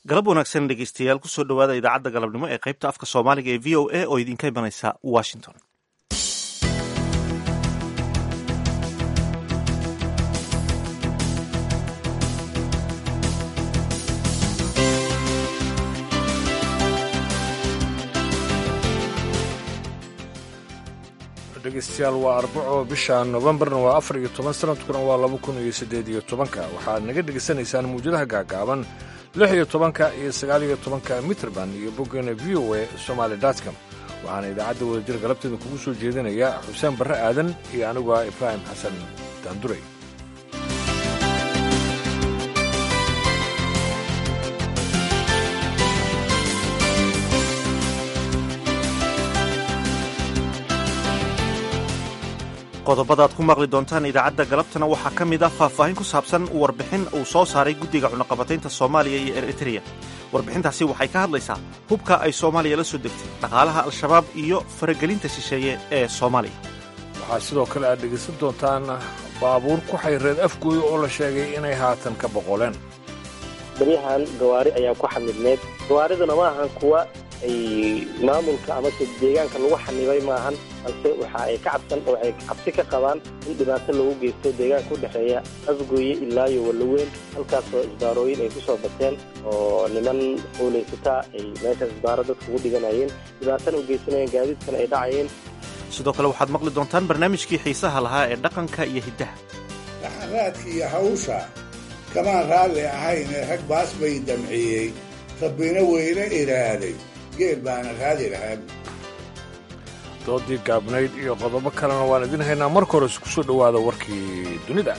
galab wanaagsan dhegeystayaal kusoo dhowaada idaacadda galabnimo ee qaybta afka soomaaliga ee v o a oo idinka imanaysa washington dhegeystayaal waa arbaco bisha nofembarna waa afar iyo toban sanadkuna waa laba kun iyo siddeed iyo tobanka waxaad naga dhegaysanaysaan muwjadaha gaagaaban lix iyo tobanka iyo sagaal iyo tobanka mitrband iyo boggeena v o a somaali dotcom waxaana idaacadda wadajir galabteeda kugu soo jeedinaya xuseen barre aadan iyo anigu ah ibraahim xasan daanduray qodobadaad ku maqli doontaan idaacadda galabtana waxaa ka mid ah faahfaahin ku saabsan warbixin uu soo saaray guddiga cunaqabataynta soomaaliya iyo eritreya warbixintaasi waxay ka hadlaysaa hubka ay soomaaliya la soo degtay dhaqaalaha al-shabaab iyo faragelinta shisheeye ee soomaaliya waxaa sidoo kale aad dhegaysan doontaan baabuur ku xayreed afgooyo oo la sheegay inay haatan ka boqoleen baryahan gawaari ayaa ku xamidneed gawaariduna ma ahan kuwa ay maamulka amase deegaanka lagu xanibay maahan balse waxa ay ka cabsan oo ay cabsi ka qabaan in dhibaato loogu geysto deegaanka u dhexeeya afgooye ilaayo wallaweyn halkaasoo isbaarooyin ay ku soo bateen oo niman howlaysataa ay meeshaas isbaaro dadka ugu dhiganayeen dhibaatana u geysanayeen gaadiidkana ay dhacayeen sidoo kale waxaad maqli doontaan barnaamijkii xiisaha lahaa ee dhaqanka iyo hiddaha dhaxanraadka iyo hawsha kamaan raalli ahaynee rag baas bay damciyey rabbina weyne iraaday geel baana raadi lahaa doodii gaabnayd iyo qodobo kalena waan idin haynaa marka hore isku soo dhowaada warkii dunida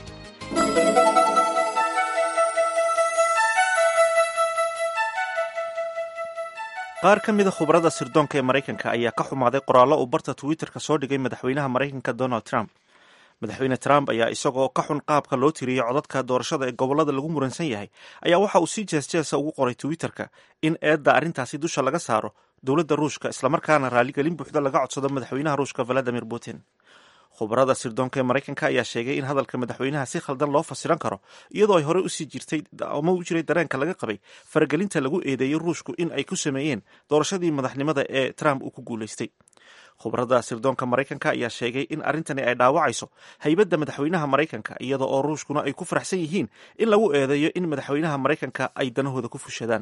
qaar ka mida khubarada sirdoonka ee maraykanka ayaa ka xumaaday qoraallo uu barta twitterka soo dhigay madaxweynaha maraykanka donald trump madaxweyne trump ayaa isagoo ka xun qaabka loo tiriyey codadka doorashada ee gobollada lagu muransan yahay ayaa waxa uu si jeesjeesa ugu qoray twitterka in eedda arrintaasi dusha laga saaro dowladda ruushka islamarkaana raaligelin buuxda laga codsado madaxweynaha ruushka valadimir putin khubarada sirdoonka ee maraykanka ayaa sheegay in hadalka madaxweynaha si khaldan loo fasiran karo iyadoo ay horey usii jirtay ama u jiray dareenka laga qabay faragelinta lagu eedeeyey ruushku in ay ku sameeyeen doorashadii madaxnimada ee trump uu ku guulaystay khubarada sirdoonka maraykanka ayaa sheegay in arrintani ay dhaawacayso haybadda madaxweynaha maraykanka iyada oo ruushkuna ay ku faraxsan yihiin in lagu eedeeyo in madaxweynaha maraykanka ay danahooda ku fushadaan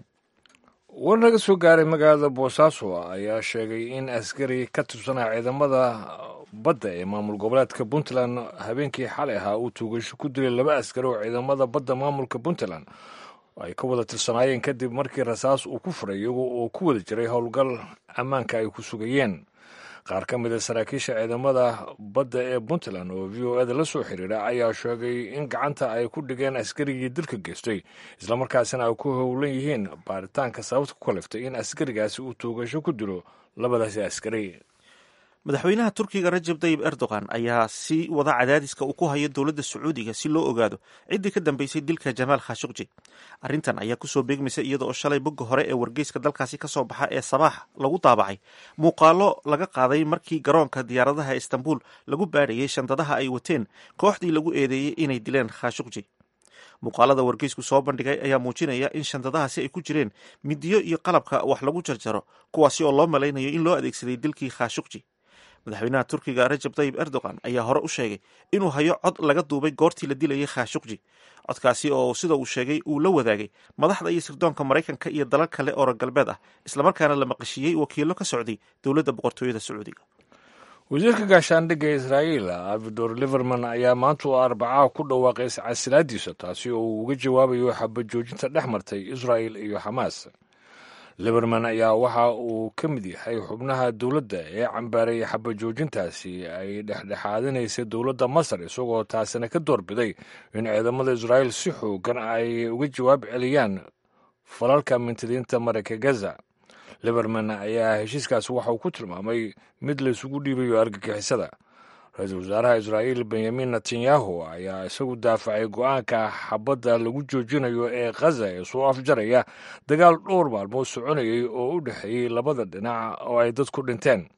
war naga soo gaaray magaalada boosaaso ayaa sheegay in askari ka tirsanaa ciidamada badda ee maamul goboleedka puntland habeenkii xalay ahaa uu tuugasho ku dilay laba askari oo ciidamada badda maamulka puntland ay ka wada tirsanaayeen kadib markii rasaas uu ku furay iyagoo oo ku wada jiray howlgal ammaanka ay ku sugayeen qaar ka mid a saraakiisha ciidamada badda ee puntland oo v o eda la soo xiriira ayaa sheegay in gacanta ay ku dhigeen askarigii dilka geystay islamarkaasina ay ku howlan yihiin baaritaanka sababta ku kaliftay in askarigaasi uu tuugasho ku dilo labadaasi askari madaxweynaha turkiga rajab tayib erdogan ayaa sii wada cadaadiska uu ku hayo dowladda sacuudiga si loo ogaado ciddii ka dambeysay dilka jamaal khashukji arrintan ayaa kusoo beegmaysa iyada oo shalay bogga hore ee wargeyska dalkaasi kasoo baxa ee sabaax lagu daabacay muuqaalo laga qaaday markii garoonka diyaaradaha istanbul lagu baadhayay shandadaha ay wateen kooxdii lagu eedeeyey inay dileen khashukji muuqaalada wargeysku soo bandhigay ayaa muujinaya in shandadahaasi ay ku jireen midiyo iyo qalabka wax lagu jarjaro kuwaasi oo loo malaynayo in loo adeegsaday dilkii khashukji madaxweynaha turkiga rajab tayib erdogan ayaa hore u sheegay inuu hayo cod laga duubay goortii la dilayay khashukji codkaasi oo sida uu sheegay uu la wadaagay madaxda iyo sirdoonka maraykanka iyo dalal kale oo galbeed ah islamarkaana la maqashiiyey wakiilo ka socday dowladda boqortooyada sacuudiga wasiirka gaashaandhigga israa'iil abidor liverman ayaa maanta oo arbacaha ku dhawaaqay casilaadiisa taasi oo uu uga jawaabayo xabajoojinta dhex martay israa'il iyo xamaas liberman ayaa waxa uu ka mid yahay xubnaha dowladda ee cambaaray xabajoojintaasi ay dhexdhexaadinaysay dowladda masar isagoo taasina ka doorbiday in ciidamada israa'iil si xoogan ay uga jawaab celiyaan falalka mintidiinta marayka gaza liberman ayaa heshiiskaasi waxa uu ku tilmaamay mid laysugu dhiibayo argagixisada ra-iisul wasaaraha israa'iil benyamin netanyahu ayaa isagu daafacay go-aanka xabadda lagu joojinayo ee khaza ee soo afjaraya dagaal dhowr maalmood soconayay oo u dhexeeyey labada dhinac oo ay dad ku dhinteen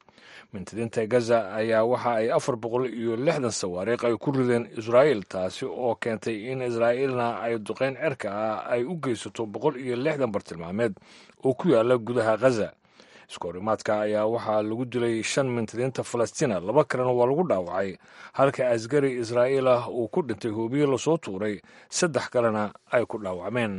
mintidiinta gaza ayaa waxa ay afar boqol iyo lixdan sawaariikh ay ku rideen israa'iil taasi oo keentay in israa'iilna ay duqeyn cerka ah ay u geysato boqol iyo lixdan bartilmaameed oo ku yaala gudaha ghaza iskoorimaadka ayaa waxaa lagu dilay shan mintidiinta falastiina laba kalena waa lagu dhaawacay halka asgari israa'iil ah uu ku dhintay hoobiye lasoo tuuray saddex kalena ay ku dhaawacmeen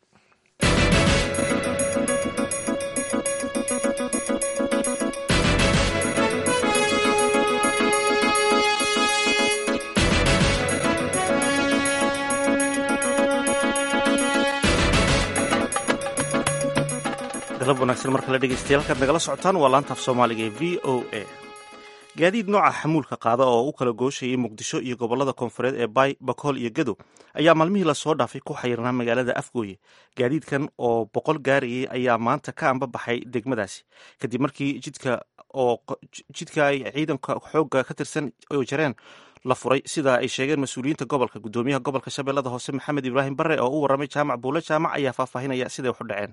galab wanaagsan marka la dhegeystayaal halkaad nagala socotaan waa laantaaf soomaaliga ee v o a gaadiid nooca xamuulka qaada oo u kala gooshayay muqdisho iyo gobolada koonfureed ee bay bakool iyo gadow ayaa maalmihii lasoo dhaafay ku xayirnaa magaalada afgooye gaadiidkan oo boqol gaarayay ayaa maanta ka ambabaxay degmadaasi kadib markii jidka oo jidka ay ciidanka xoogga ka tirsan oo jareen la furay sida ay sheegeen mas-uuliyiinta gobolka gudoomiyaha gobolka shabeellada hoose maxamed ibraahim bare oo u warramay jaamac buule jaamac ayaa faahfaahinaya siday wax u dhaceen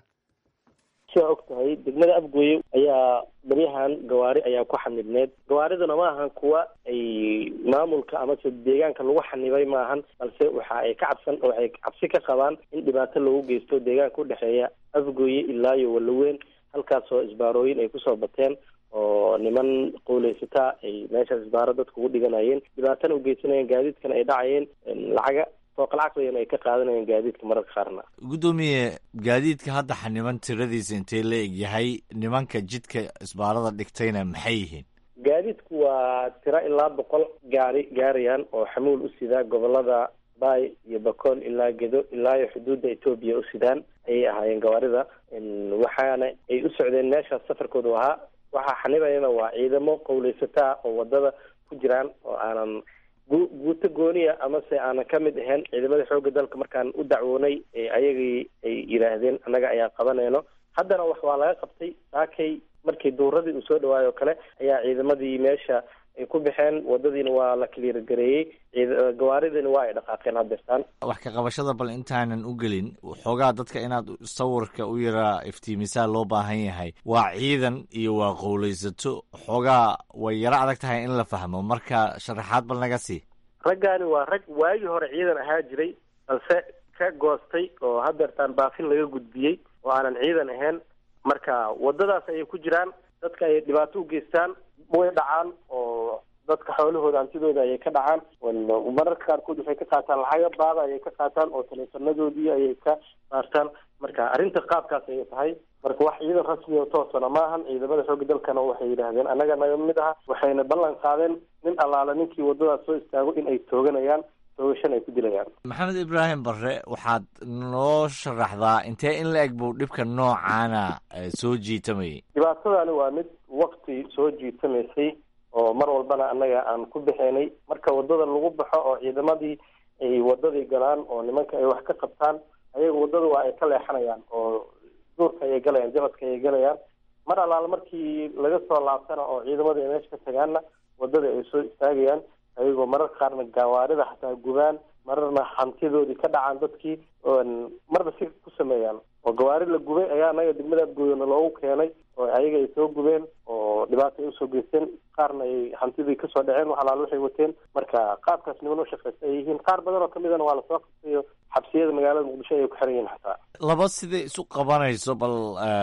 sidaa og tahay degmada afgooye ayaa baryahan gawaari ayaa ku xanibneed gawaariduna ma ahan kuwa ay maamulka amase deegaanka lagu xanibay maahan balse waxa ay ka cabsan waxay cabsi ka qabaan in dhibaato loogu geysto deegaanka udhexeeya afgooye ilaa iyo walaweyn halkaasoo isbaarooyin ay kusoo bateen oo niman qowleysataa ay meeshaas isbaaro dadka ugu dhiganayeen dhibaatana ugeysanayeen gaadiidkana ay dhacayeen lacaga fooqalcaqligan ay ka qaadanayeen gaadiidka mararka qaarna guddoomiye gaadiidka hadda xaniban tiradiisa intee la eg yahay nimanka jidka isbaarada dhigtayna maxay yihiin gaadiidku waa tiro ilaa boqol gaari gaarayaan oo xamuul u sidaa gobolada bay iyo bakool ilaa gedo ilaa iyo xuduudda etoobiya u sidaan ayay ahaayeen gawaarida waxaana ay u socdeen meeshaas safarkoodu ahaa waxaa xanibayana waa ciidamo qowleysataa oo wadada ku jiraan oo aanan gu guuto gooniya amase aanan ka mid ahayn ciidamada xoogga dalka markaan u dacwoonay ayagii ay yidhaahdeen annaga ayaa qabanayno haddana wax waa laga qabtay saakay markii duuradii uu soo dhawaayo o kale ayaa ciidamadii meesha ay ku baxeen wadadiina waa la kaliirgareeyey gawaaridina waa ay dhaqaaqeen haddeertaan wax ka qabashada bal intaanan u gelin xoogaa dadka inaad sawirka u yaraa iftiimisaa loo baahan yahay waa ciidan iyo waa qowleysato xoogaa way yaro adag tahay in la fahmo marka sharaxaad bal naga sii raggaani waa rag waagii hore ciidan ahaa jiray balse ka goostay oo haddeertaan baafin laga gudbiyey oo aanan ciidan ahayn marka wadadaas ayay ku jiraan dadka ayay dhibaato u geystaan way dhacaan oo dadka xoolahooda hantidooda ayay ka dhacaan mararka qaarkood waxay ka qaataan lacaga baada ayay ka qaataan oo taleefanadoodii ayay ka saartaan marka arrinta qaabkaas ayay tahay marka wax ciidan rasmi oo toosana maahan ciidamada xoogga dalkana waxay yidhaahdeen annaga naga mid aha waxayna ballan qaadeen nin allaala ninkii wadadaas soo istaago in ay tooganayaan toogashan ay ku dilayaan maxamed ibraahim barre waxaad noo sharaxdaa intee in la eg buu dhibka noocaana soo jiitamayay dhibaatadani waa mid wakti soo jiitamaysay oo mar walbana annaga aan ku bixinay marka wadada lagu baxo oo ciidamadii ay wadadii galaan oo nimanka ay wax ka qabtaan ayaga wadada waa ay ka leexanayaan oo duurka ayay galayaan jabadka ayay galayaan mar allaala markii laga soo laabtana oo ciidamadii ay meesha ka tagaanna wadada ay soo istaagayaan ayagoo mararka qaarna gawaarida xataa gubaan mararna hantidoodii ka dhacaan dadkii marba si ku sameeyaan oo gawaari la gubay ayaa anaga degmada afgooyana loogu keenay oo ayaga ay soo gubeen oo dhibaata ay usoo geysteen qaarna ay hantidii kasoo dhaceen wax alaal waxay wateen marka qaabkaas niman u shaqeysta ay yihiin qaar badan oo kamidana waa lasoo qabtayo xabsiyada magaalada muqdisho ayay ku xiran yihiin xataa laba siday isu qabanayso bal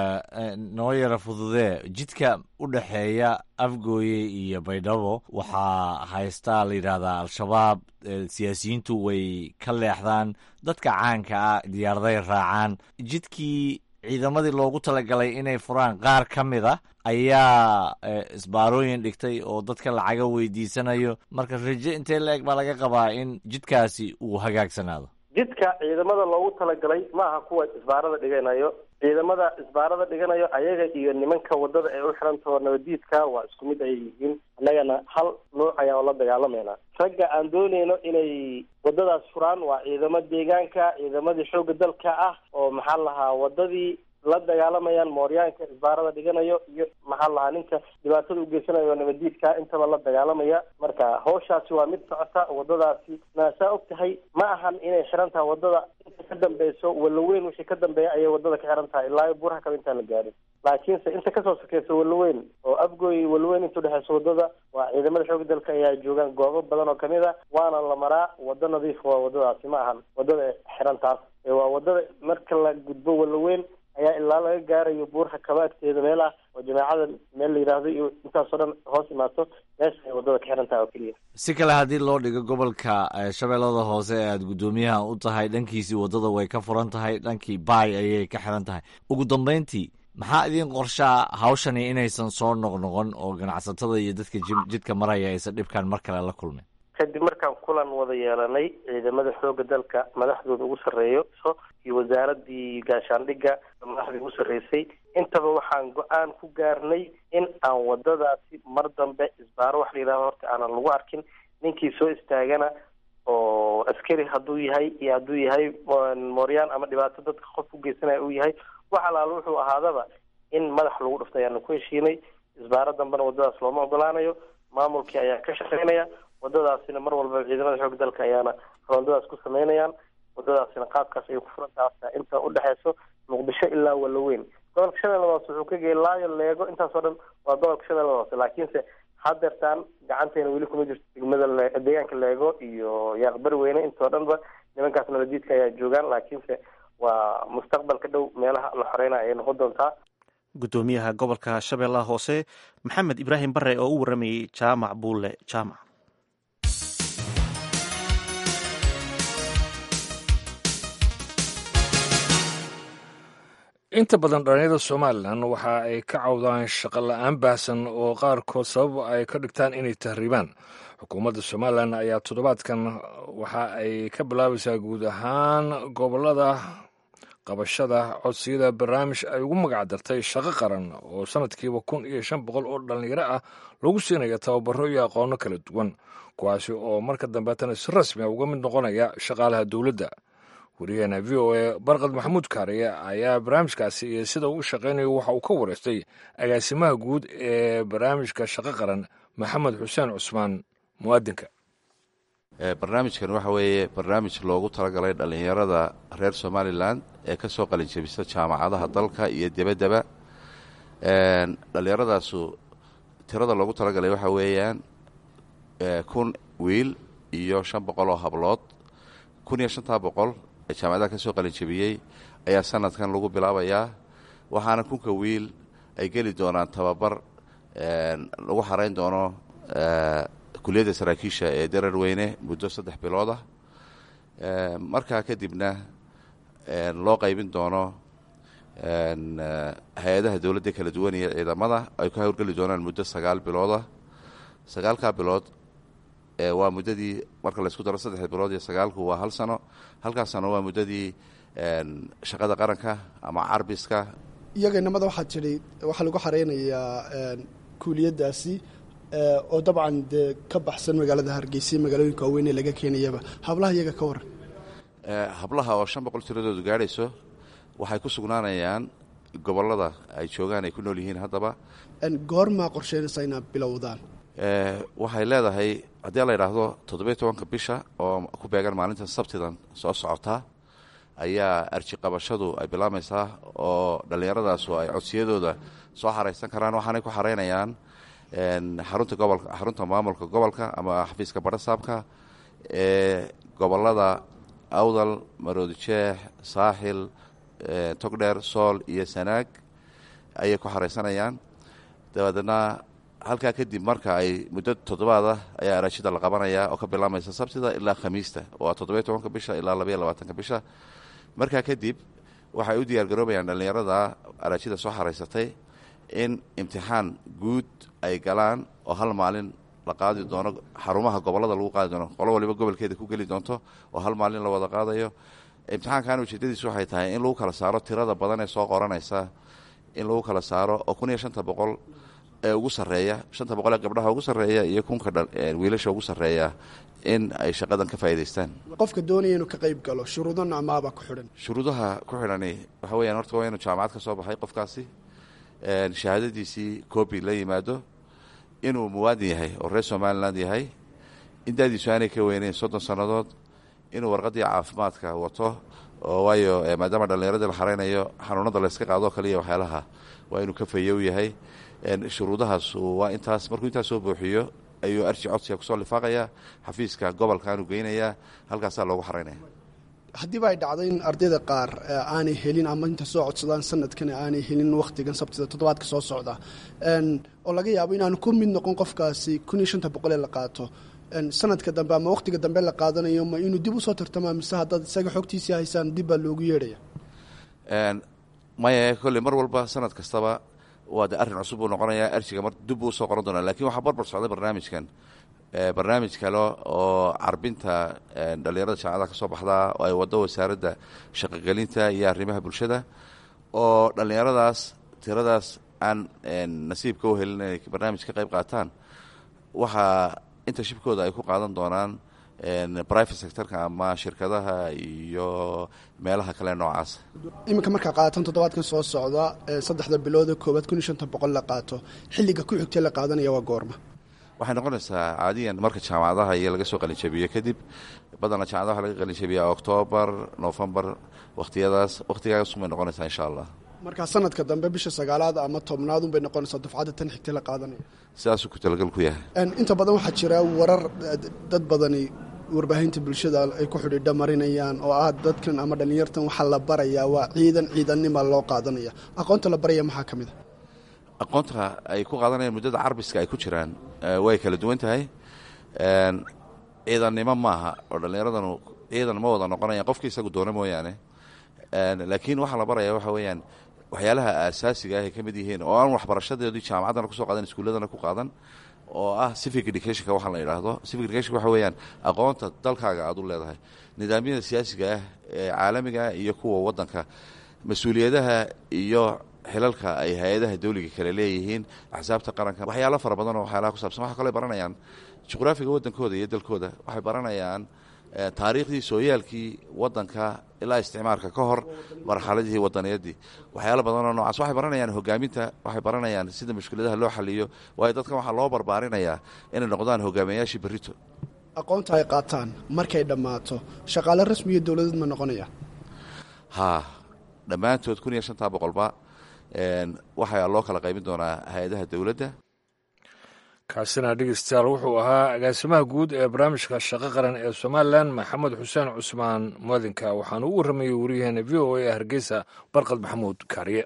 noo yara fududee jidka u dhexeeya afgooye iyo baydhabo waxaa haystaa la yidhaahdaa al-shabaab siyaasiyiintu way ka leexdaan dadka caanka ah diyaaraday raacaan jidkii ciidamadii loogu talagalay inay furaan qaar ka mid a ayaa isbaarooyin dhigtay oo dadka lacaga weydiisanayo marka raje intee la eg baa laga qabaa in jidkaasi uu hagaagsanaado jidka ciidamada loogu talagalay ma aha kuwa isbaarada dhiganayo ciidamada isbaarada dhiganayo ayaga iyo nimanka wadada ee u xirantao nabadiidka waa isku mid ayay yihiin annagana hal nuuc ayaan la dagaalamayna ragga aan dooneyno inay wadadaas furaan waa ciidamo deegaanka ciidamadii xoogga dalka ah oo maxaa lahaa wadadii la dagaalamayaan mooryaanka isbaarada dhiganayo iyo maxaa lahaa ninka dhibaatada ugeysanayo nabadiidka intaba la dagaalamaya marka hawshaasi waa mid socota wadadaasi naasaa og tahay ma ahan inay xiran tahay wadada inta ka dambeyso walaweyn wixii ka dambeeya ayay wadada ka xiran tahay ilaa buuraha kale intaan la gaarin laakiinse inta kasoo sokeysa walaweyn oo afgooy walaweyn inta udhexeysa wadada waa ciidamada xooga dalka ayaa joogaan goobo badan oo kamid a waana la maraa wado nadiif waa wadadaasi ma ahan wadada xiran taas waa wadada marka la gudbo walaweyn ayaa ilaa laga gaarayo buurha kabaagteeda meel ah oo jameecada meel la yidhaahdo iyo intaasoo dhan hoos imaato meesha ay wadada ka xiran tahay oo keliya si kale haddii loo dhigo gobolka shabeellada hoose ee aada guddoomiyaha u tahay dhankiisii waddada way ka furan tahay dhankii baay ayay ka xiran tahay ugu dambeyntii maxaa idiin qorshaa hawshani inaysan soo noqnoqon oo ganacsatada iyo dadka jidka maraya aysan dhibkaan mar kale la kulmin kadib markaan kulan wada yeelanay ciidamada xooga dalka madaxdooda ugu sarreeyo so iyo wasaaradii gaashaandhigga madaxdii ugu sarreysay intaba waxaan go-aan ku gaarnay in aan wadadaasi mar dambe isbaaro wax la yidhahdo horta aanan lagu arkin ninkii soo istaagana oo askari hadduu yahay iyo hadduu yahay mooryaan ama dhibaato dadka qof u geysanaya uu yahay wax alaalo wuxuu ahaadaba in madax lagu dhufto ayaanu ku heshiinay isbaaro dambena wadadaas looma ogolaanayo maamulkii ayaa ka shaqeynaya wadadaasina mar walba ciidamada xoog dalka ayaana roondadaas ku sameynayaan wadadaasina qaabkaas ayay ku furantaha inta udhexeyso muqdisho ilaa walaweyn gobolka shabeellada hoose wuxuu ka geyay laayo leego intaasoo dhan waa gobolka shabeellada hoose laakiinse hadeertaan gacanteena weli kuma jirto degmada deegaanka leego iyo yaaqbari weyne intoo dhanba nimankaas nabadiidka ayaa joogaan laakiinse waa mustaqbalka dhow meelaha la xoreynaya ayay noqon doontaa guddoomiyaha gobolka shabeellaha hoose maxamed ibraahim bare oo u waramayey jaamac buulle jaamac inta badan dhalinyarada somalilan waxa ay ka cawdaan shaqo la-aan baahsan oo qaarkood sabab ay ka dhigtaan inay tahriibaan xukuumadda somalilan ayaa toddobaadkan waxa ay ka bilaabaysaa guud ahaan gobolada qabashada codsiyada barnaamij ay ugu magacdartay shaqo qaran oo sanadkiiba kun iyo shan boqol oo dhallinyaro ah lagu siinaya tababaro iyo aqoono kala duwan kuwaasi oo marka dambeetana si rasmi a uga mid noqonaya shaqaalaha dowladda wariyaheena v o a barkad maxamuud kaariye ayaa barnaamijkaasi iyo sida uu u shaqaynayo waxa uu ka wareystay agaasimaha guud ee barnaamijka shaqo qaran maxamed xuseen cusmaan muwaadinka barnaamijkan waxa weeye barnaamij loogu talagalay dhallinyarada reer somalilan ee ka soo qalinjabisa jaamacadaha dalka iyo debaddaba dhallinyaradaasu tirada loogu talagalay waxa weeyaan kun wiil iyo shan boqol oo hablood kun iyo shantaa boqol ee jaamacadaha ka soo qalinjabiyey ayaa sanadkan lagu bilaabayaa waxaana kunka wiil ay geli doonaan tababar lagu xarayn doono kuliyadda saraakiisha ee darar weyne muddo saddex bilood ah markaa kadibna loo qaybin doono hay-adaha dowladda kala duwan iyo ciidamada ay ka howlgeli doonaan muddo sagaal biloodah sagaalkaa bilood waa muddadii marka laysku daro saddex bilood iyo sagaalku waa hal sano halkaas sano waa muddadii shaqada qaranka ama carbiska iyaga inamada waxaa jiray waxaa lagu xareynayaa kuuliyadaasi oo dabcan dee ka baxsan magaalada hargeysa magaalooyinka waaweyn ee laga keenayaba hablaha iyaga ka waran hablaha oo shan boqol tiradoodu gaadhayso waxay ku sugnaanayaan gobollada ay joogaan ay ku nool yihiin haddaba goormaa qorsheynaysa inaad bilowdaan waxay leedahay haddii la yidhaahdo toddobiyo tobanka bisha oo ku beegan maalinta sabtidan soo socotaa ayaa arji qabashadu ay bilaabaysaa oo dhallinyaradaasu ay codsiyadooda soo xaraysan karaan waxaanay ku xaraynayaan xarunta gobolka xarunta maamulka gobolka ama xafiiska barasaabka ee gobolada awdal maroodijeex saaxil togdheer sool iyo sanaag ayay ku xaraysanayaan dabadeedna halkaa kadib marka ay muddo toddobaad ah ayaa araajida la qabanayaa oo ka bilaamaysa sabtida ilaa khamiista waa toddobiyo tobanka bisha ilaa labaiyo labaatanka bisha markaa kadib waxay u diyaargaroobayaan dhallinyarada araajida soo xaraysatay in imtixaan guud ay galaan oo hal maalin la qaadi doono xarumaha gobolada lagu qaadi doono qolo waliba gobolkeeda ku geli doonto oo hal maalin la wada qaadayo imtixaankan ujeedadiisu waxay tahay in lagu kala saaro tirada badan ee soo qoranaysa in lagu kala saaro oo kun iyo shanta boqol ee ugu sarreeya shanta boqol ee gabdhaha ugu sarreeya iyo kunka wiilasha ugu sarreeya in ay shaqadan ka faa'idaystaan qofka doonaya inuu ka qayb galo shuruudo nocmaabaa ku xidhan shuruudaha ku xidhani waxa weeyaan horta waa inuu jaamacad ka soo baxay qofkaasi shahaadadiisii coobi la yimaado inuu muwaadin yahay oo reer somaliland yahay in daadiisu aanay ka weyneyn soddon sannadood inuu warqaddii caafimaadka wato oo waayo maadaama dhallinyaradii la xaraynayo xanuunada layska qaadoo kaliya waxyaalaha waa inuu ka fayow yahay shuruudahaas waa intaas markuu intaas soo buuxiyo ayuu arji codsiga kusoo lifaaqaya xafiiska gobolkaanuu geynayaa halkaasaa loogu xaraynaya haddiiba ay dhacdo in ardayda qaar aanay helin ama inta soo codsadaan sanadkan aanay helin wakhtigan sabtida toddobaadka soo socda oo laga yaabo inaanu ku mid noqon qofkaasi kun iyo shanta boqol ee la qaato sanadka dambe ama wakhtiga dambe la qaadanayo ma inuu dib usoo tartamaa mise haddaad isaga xogtiisii haysaan dib baa loogu yeedhaya maya kolley mar walba sanad kastaba waa de arrin cusub buu noqonayaa arjiga mar dib buu usoo qoran doonaa lakin waxaa barbar socday barnaamijkan barnaamij kale oo carbinta dhallinyarada jaamacadaha ka soo baxdaa oo ay waddo wasaaradda shaqogelinta iyo arrimaha bulshada oo dhallinyaradaas tiradaas aan nasiibka u helin inay barnaamij ka qayb qaataan waxaa internshipkooda ay ku qaadan doonaan private sectorka ama shirkadaha iyo meelaha kale noocaas iminka markaa qaadatan toddobaadkan soo socda saddexda bilood koowaad kun iyo shanta boqol la qaato xilliga ku xigtee la qaadanaya waa goorma waxay noqonaysaa caadiyan marka jaamacadaha iyo laga soo qalinjabiyo kadib badanna jaamacadaha waxa laga qalinjabiyaa octoobar novembar wakhtiyadaas wakhtigaasumay noqonaysaa insha allah markaa sanadka dambe bisha sagaalaad ama tobnaad unbay noqonaysaa dufcadda tan xigtee la qaadanaya sidaasuu ku talagal ku yahay inta badan waxaa jira warar dad badani warbaahinta bulshada ay ku xidhiidha marinayaan oo ah dadkan ama dhallinyartan waxaa la barayaa waa ciidan ciidannima loo qaadanaya aqoonta la baraya maxaa ka mid a aqoonta ay ku qaadanayaan muddada carbiska ay ku jiraan way kala duwan tahay ciidannimo maaha oo dhallinyaradanu ciidan ma wada noqonayaan qofki isagu doona mooyaane laakiin waxaa la baraya waxa weeyaan waxyaalaha aasaasiga ah ay ka mid yihiin oo aan waxbarashadeedii jaamacaddana kusoo qaadan iskuulladana ku qaadan oo ah civic educationka waxaa la yidhaahdo civic education waxa weeyaan aqoonta dalkaaga aad u leedahay nidaamyada siyaasiga ah ee caalamiga iyo kuwa waddanka mas-uuliyadaha iyo xilalka ay hay-adaha dawliga kale leeyihiin axsaabta qaranka waxyaalo fara badan oo waxyaalaha ku saabsan waxaa kaloo baranayaan juqraafiga waddankooda iyo dalkooda waxay baranayaan taariikhdii sooyaalkii waddanka ilaa isticmaarka ka hor marxaladihii wadaniyaddii waxyaalo badanoo noocaas waxay baranayaan hogaaminta waxay baranayaan sida mushkiladaha loo xaliyo waayo dadkan waxaa loo barbaarinayaa inay noqdaan hogaamiyayaashii berrito aqoonta ay qaataan markay dhammaato shaqaale rasmiyo dowladeed ma noqonaya haa dhammaantood kun iyo shantaa boqolba waxaa loo kala qaybin doonaa hay-adaha dowladda kaasina dhegeystayaal wuxuu ahaa agaasimaha guud ee barnaamijka shaqo qaran ee somalilan maxamed xuseen cusmaan muadinka waxaana u warramayay wariyaheena v o a ee hargeysa barqad maxamuud kaariye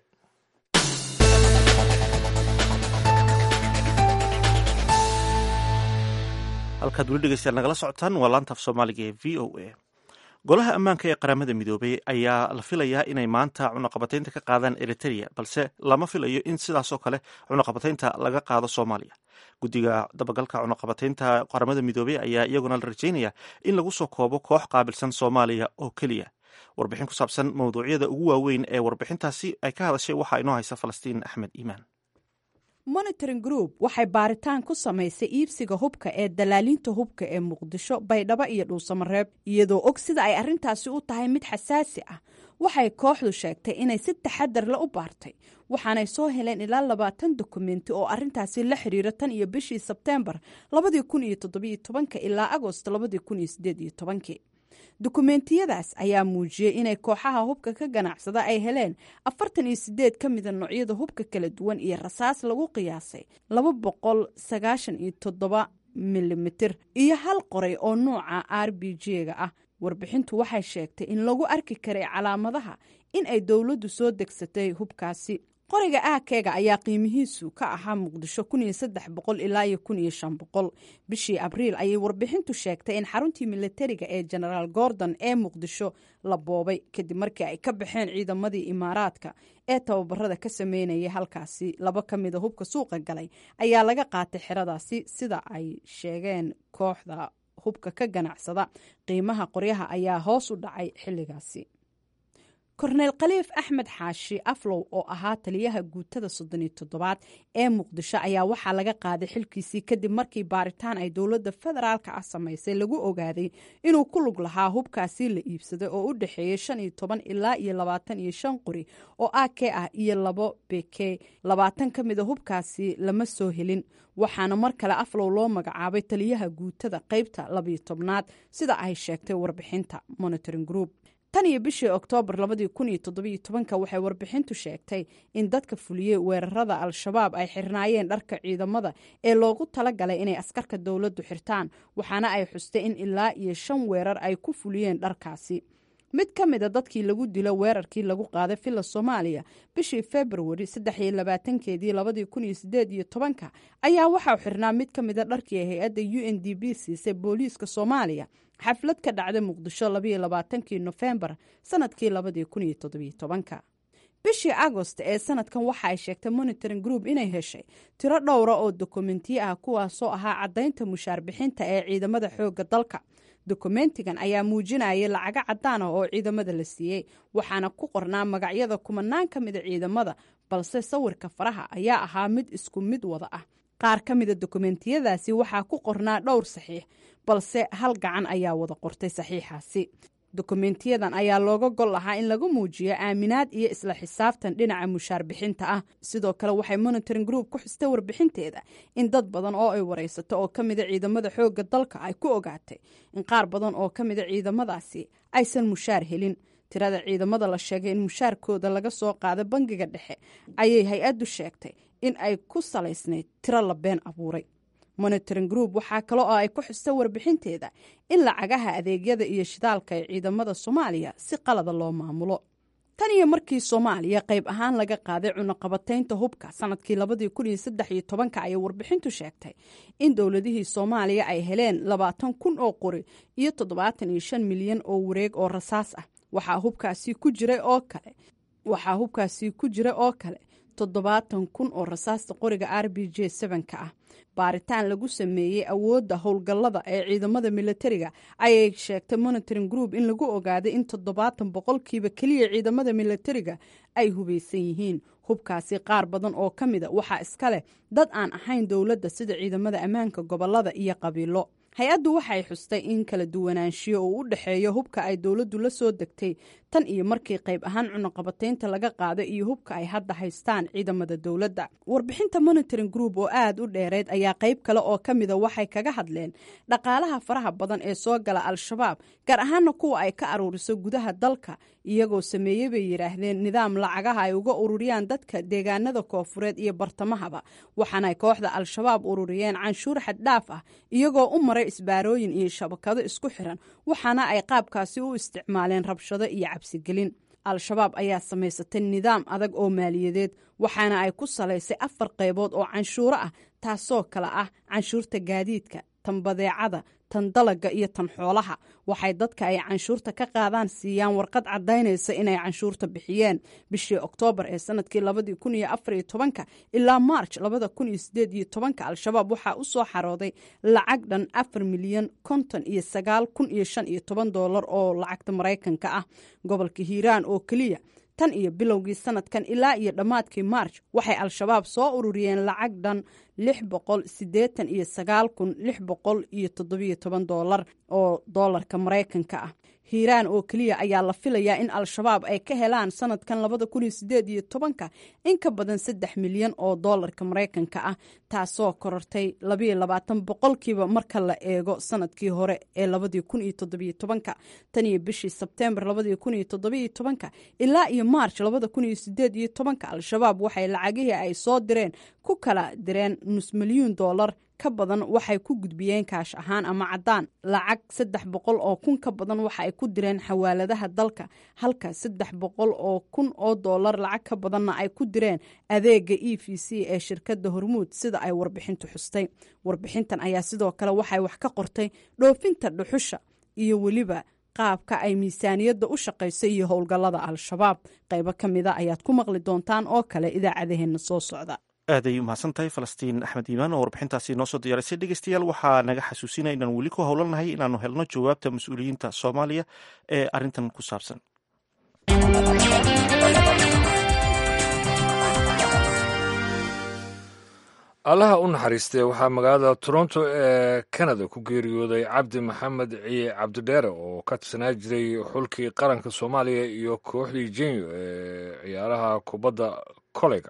halkaad weli dhegeystayaal nagala socotaan waa laantaaf soomaaliga ee v o a golaha ammaanka ee qaramada midoobay ayaa la filayaa inay maanta cunaqabataynta ka qaadaan eriteria balse lama filayo in sidaasoo kale cunaqabataynta laga qaado soomaaliya guddiga dabagalka cunaqabataynta qaramada midoobey ayaa iyaguna la rajeynaya in lagu soo koobo koox qaabilsan soomaaliya oo keliya warbixin ku saabsan mawduucyada ugu waaweyn ee warbixintaasi ay ka hadashay waxaa inoo haysa falastiin axmed iimaan monitoring group waxay baaritaan ku samaysay iibsiga hubka ee dalaalinta hubka ee muqdisho baydhabo iyo dhuusamareeb iyadoo og sida ay arrintaasi u tahay mid xasaasi ah waxay kooxdu sheegtay inay si taxadar la u baartay waxaanay soo heleen ilaa labaatan dokumenti oo arrintaasi la xiriira tan iyo bishii sebteembar labadii kun iyo toddobiyo tobanka ilaa agost labadii kun iyo sideed iyo tobankii dukumeentiyadaas ayaa muujiyey inay kooxaha hubka ka ganacsada ay heleen afartan iyo sideed ka mida noocyada hubka kala duwan iyo rasaas lagu qiyaasay laba boqol sagaashan iyo toddoba milimitir iyo hal qoray oo nuuca r b g-ga ah warbixintu waxay sheegtay in lagu arki karay calaamadaha in ay dowladdu soo degsatay hubkaasi qoriga aakeega ayaa qiimihiisu ka ahaa muqdisho ilaa iyo bishii abriil ayay warbixintu sheegtay in xaruntii militariga ee genaraal gordon ee muqdisho la boobay kadib markii ay ka baxeen ciidamadii imaaraadka ee tababarada ka sameynayay halkaasi laba ka mida hubka suuqa galay ayaa laga qaatay xeradaasi sida ay sheegeen kooxda hubka ka ganacsada qiimaha qoryaha ayaa hoos u dhacay xilligaasi korneyl khaliif axmed xaashi aflow oo ahaa taliyaha guutada soddoniyo toddobaad ee muqdisho ayaa waxaa laga qaaday xilkiisii kadib markii baaritaan ay dowladda federaalka ah samaysay lagu ogaaday inuu ku lug lahaa hubkaasi la iibsaday oo u dhexeeyey shan iyo toban ilaa iyo labaatan iyo shan qori oo ak ah iyo labo beke labaatan ka mida hubkaasi lama soo helin waxaana mar kale aflow loo magacaabay taliyaha guutada qeybta labiyo tobnaad sida ay sheegtay warbixinta monitoring group tan iyo bishii oktoobar labadii kun iyo toddobiyo tobanka waxay warbixintu sheegtay in dadka fuliyey weerarada al-shabaab ay xirnaayeen dharka ciidamada ee loogu talagalay inay askarka dowladdu xirtaan waxaana ay xustay in ilaa iyo shan weerar ay ku fuliyeen dharkaasi mid ka mida dadkii lagu dilo weerarkii lagu qaaday villa soomaaliya bishii februari saddex iyo labaatankeedii labadii kun iyo sideed iyo tobanka ayaa waxaa xirnaa mid ka mida dharkii hay-adda u n d b siisay booliiska soomaaliya xaflad ka dhacday muqdisho labayo labaatankii nofembar sanadkii labadii kun iyo toddobiyo tobanka bishii agost ee sanadkan waxa ay sheegtay monitoring group inay heshay tiro dhowra oo dokumentiyo ah kuwaasoo ahaa caddaynta mushaar bixinta ee ciidamada xoogga dalka dokumentigan ayaa muujinayay lacago cadaan ah oo ciidamada la siiyey waxaana ku qornaa magacyada kumanaan ka mida ciidamada balse sawirka faraha ayaa ahaa mid isku mid wada ah qaar ka mida dokumentiyadaasi waxaa ku qornaa dhowr saxiix balse hal gacan ayaa wada qortay saxiixaasi dokumentiyadan ayaa looga gol lahaa in lagu muujiyo aaminaad iyo isla xisaabtan dhinaca mushaar bixinta ah sidoo kale waxay monitoring group ku xustay warbixinteeda in dad badan oo ay waraysato oo ka mida ciidamada xoogga dalka ay ku ogaatay in qaar badan oo ka mida ciidamadaasi aysan mushaar helin tirada ciidamada la sheegay in mushaarkooda laga soo qaado bangiga dhexe ayay hay-addu sheegtay in ay ku salaysnayd tiro la been abuuray monitoring group waxaa kale oo ay ku xustay warbixinteeda in lacagaha adeegyada iyo shidaalka ee ciidamada soomaaliya si qalada loo maamulo tan iyo markii soomaaliya qayb ahaan laga qaaday cunaqabataynta hubka sanadkii labadii kun iyo saddex iyo tobanka ayay warbixintu sheegtay in dowladihii soomaaliya ay heleen labaatan kun oo qori iyo toddobaatan iyo shan milyan oo wareeg oo rasaas ah waxaa hubkaasi ku jiray oo kale waxaa hubkaasi ku jira oo kale toddobaatan kun oo rasaasta qoriga r b j sevenka ah baaritaan lagu sameeyey awoodda howlgallada ee ciidamada militariga ayay sheegtay monitoring group in lagu ogaaday in toddobaatan boqolkiiba keliya ciidamada militariga ay hubaysan yihiin hubkaasi qaar badan oo ka mida waxaa iska leh dad aan ahayn dowladda sida ciidamada ammaanka gobolada iyo qabiilo hay-addu waxay xustay in kala duwanaanshiyo uu u dhexeeyo hubka ay dowladdu la soo degtay tan iyo markii qayb ahaan cunaqabataynta laga qaaday iyo hubka ay hadda haystaan ciidamada dowladda warbixinta monitoring group oo aada u dheereyd ayaa qayb kale oo ka mida waxay kaga hadleen dhaqaalaha faraha badan ee soo gala al-shabaab gaar ahaana kuwa ay ka aruuriso gudaha dalka iyagoo sameeyey bay yidhaahdeen nidaam lacagaha ay uga ururiyaan dadka deegaanada koofureed iyo bartamahaba waxaanay kooxda al-shabaab ururiyeen canshuur xaddhaaf ah iyagoo u maray isbaarooyin iyo shabakado isku xiran waxaana ay qaabkaasi u isticmaaleen rabshado iyo cabsigelin al-shabaab ayaa samaysatay nidaam adag oo maaliyadeed waxaana ay ku salaysay afar qaybood oo canshuuro ah taasoo kale ah canshuurta gaadiidka tan badeecada tan dalaga iyo tan xoolaha waxay dadka ay canshuurta ka qaadaan siiyaan warqad cadaynaysa inay canshuurta bixiyeen bishii oktoobar ee sanadkii labadii kun iyo afar iyo tobanka ilaa maarj labada kun iyo sideed iyo tobanka al-shabaab waxaa u soo xarooday lacag dhan afar milyan konton iyo sagaal kun iyo shan iyo toban doolar oo lacagta maraykanka ah gobolka hiiraan oo keliya tan iyo bilowgii sanadkan ilaa iyo dhammaadkii maarj waxay al-shabaab soo ururiyeen lacag dhan lix boqol siddeetan iyo sagaal kun lix boqol iyo toddobiyo toban doolar oo doolarka maraykanka ah hiiraan oo keliya ayaa la filayaa in al-shabaab ay ka helaan sanadkan labada kun iyo sideed iyo tobanka in ka badan saddex milyan oo doolarka maraykanka ah taasoo korortay labayo labaatan boqolkiiba marka la eego sanadkii hore ee labadii kun iyo toddobiyo tobanka tan iyo bishii sebteembar labadii kun iyo toddobiyo tobanka ilaa iyo maarj labada kun iyo sideed iyo tobanka al-shabaab waxay lacagihii ay soo direen ku kala direen nus milyuun doolar ka badan waxay ku gudbiyeen kaash ahaan ama caddaan lacag saddex boqol oo kun ka badan waxa ay ku direen xawaaladaha dalka halka saddex boqol oo kun oo doolar lacag ka badanna ay ku direen adeega e v c ee shirkadda hormuud sida ay warbixintu xustay warbixintan ayaa sidoo kale waxay wax ka qortay dhoofinta dhuxusha iyo weliba qaabka ay miisaaniyadda u shaqayso iyo howlgallada al-shabaab qaybo ka mida ayaad ku maqli doontaan oo kale idaacadaheenna soo socda aaday umahadsan tahay falastiin axmed iimaan oo warbixintaasi noo soo diyaarisay dhegeystayaal waxaa naga xasuusinaya inaan weli ku howlanahay inaanu helno jawaabta mas-uuliyiinta soomaaliya ee arrintan ku saabsan allaha u naxariistee waxaa magaalada toronto ee kanada ku geeriyooday cabdi maxamed ciye cabdidheere oo ka tirsanaa jiray xulkii qaranka soomaaliya iyo kooxdii jenyo ee ciyaaraha kubadda koleyga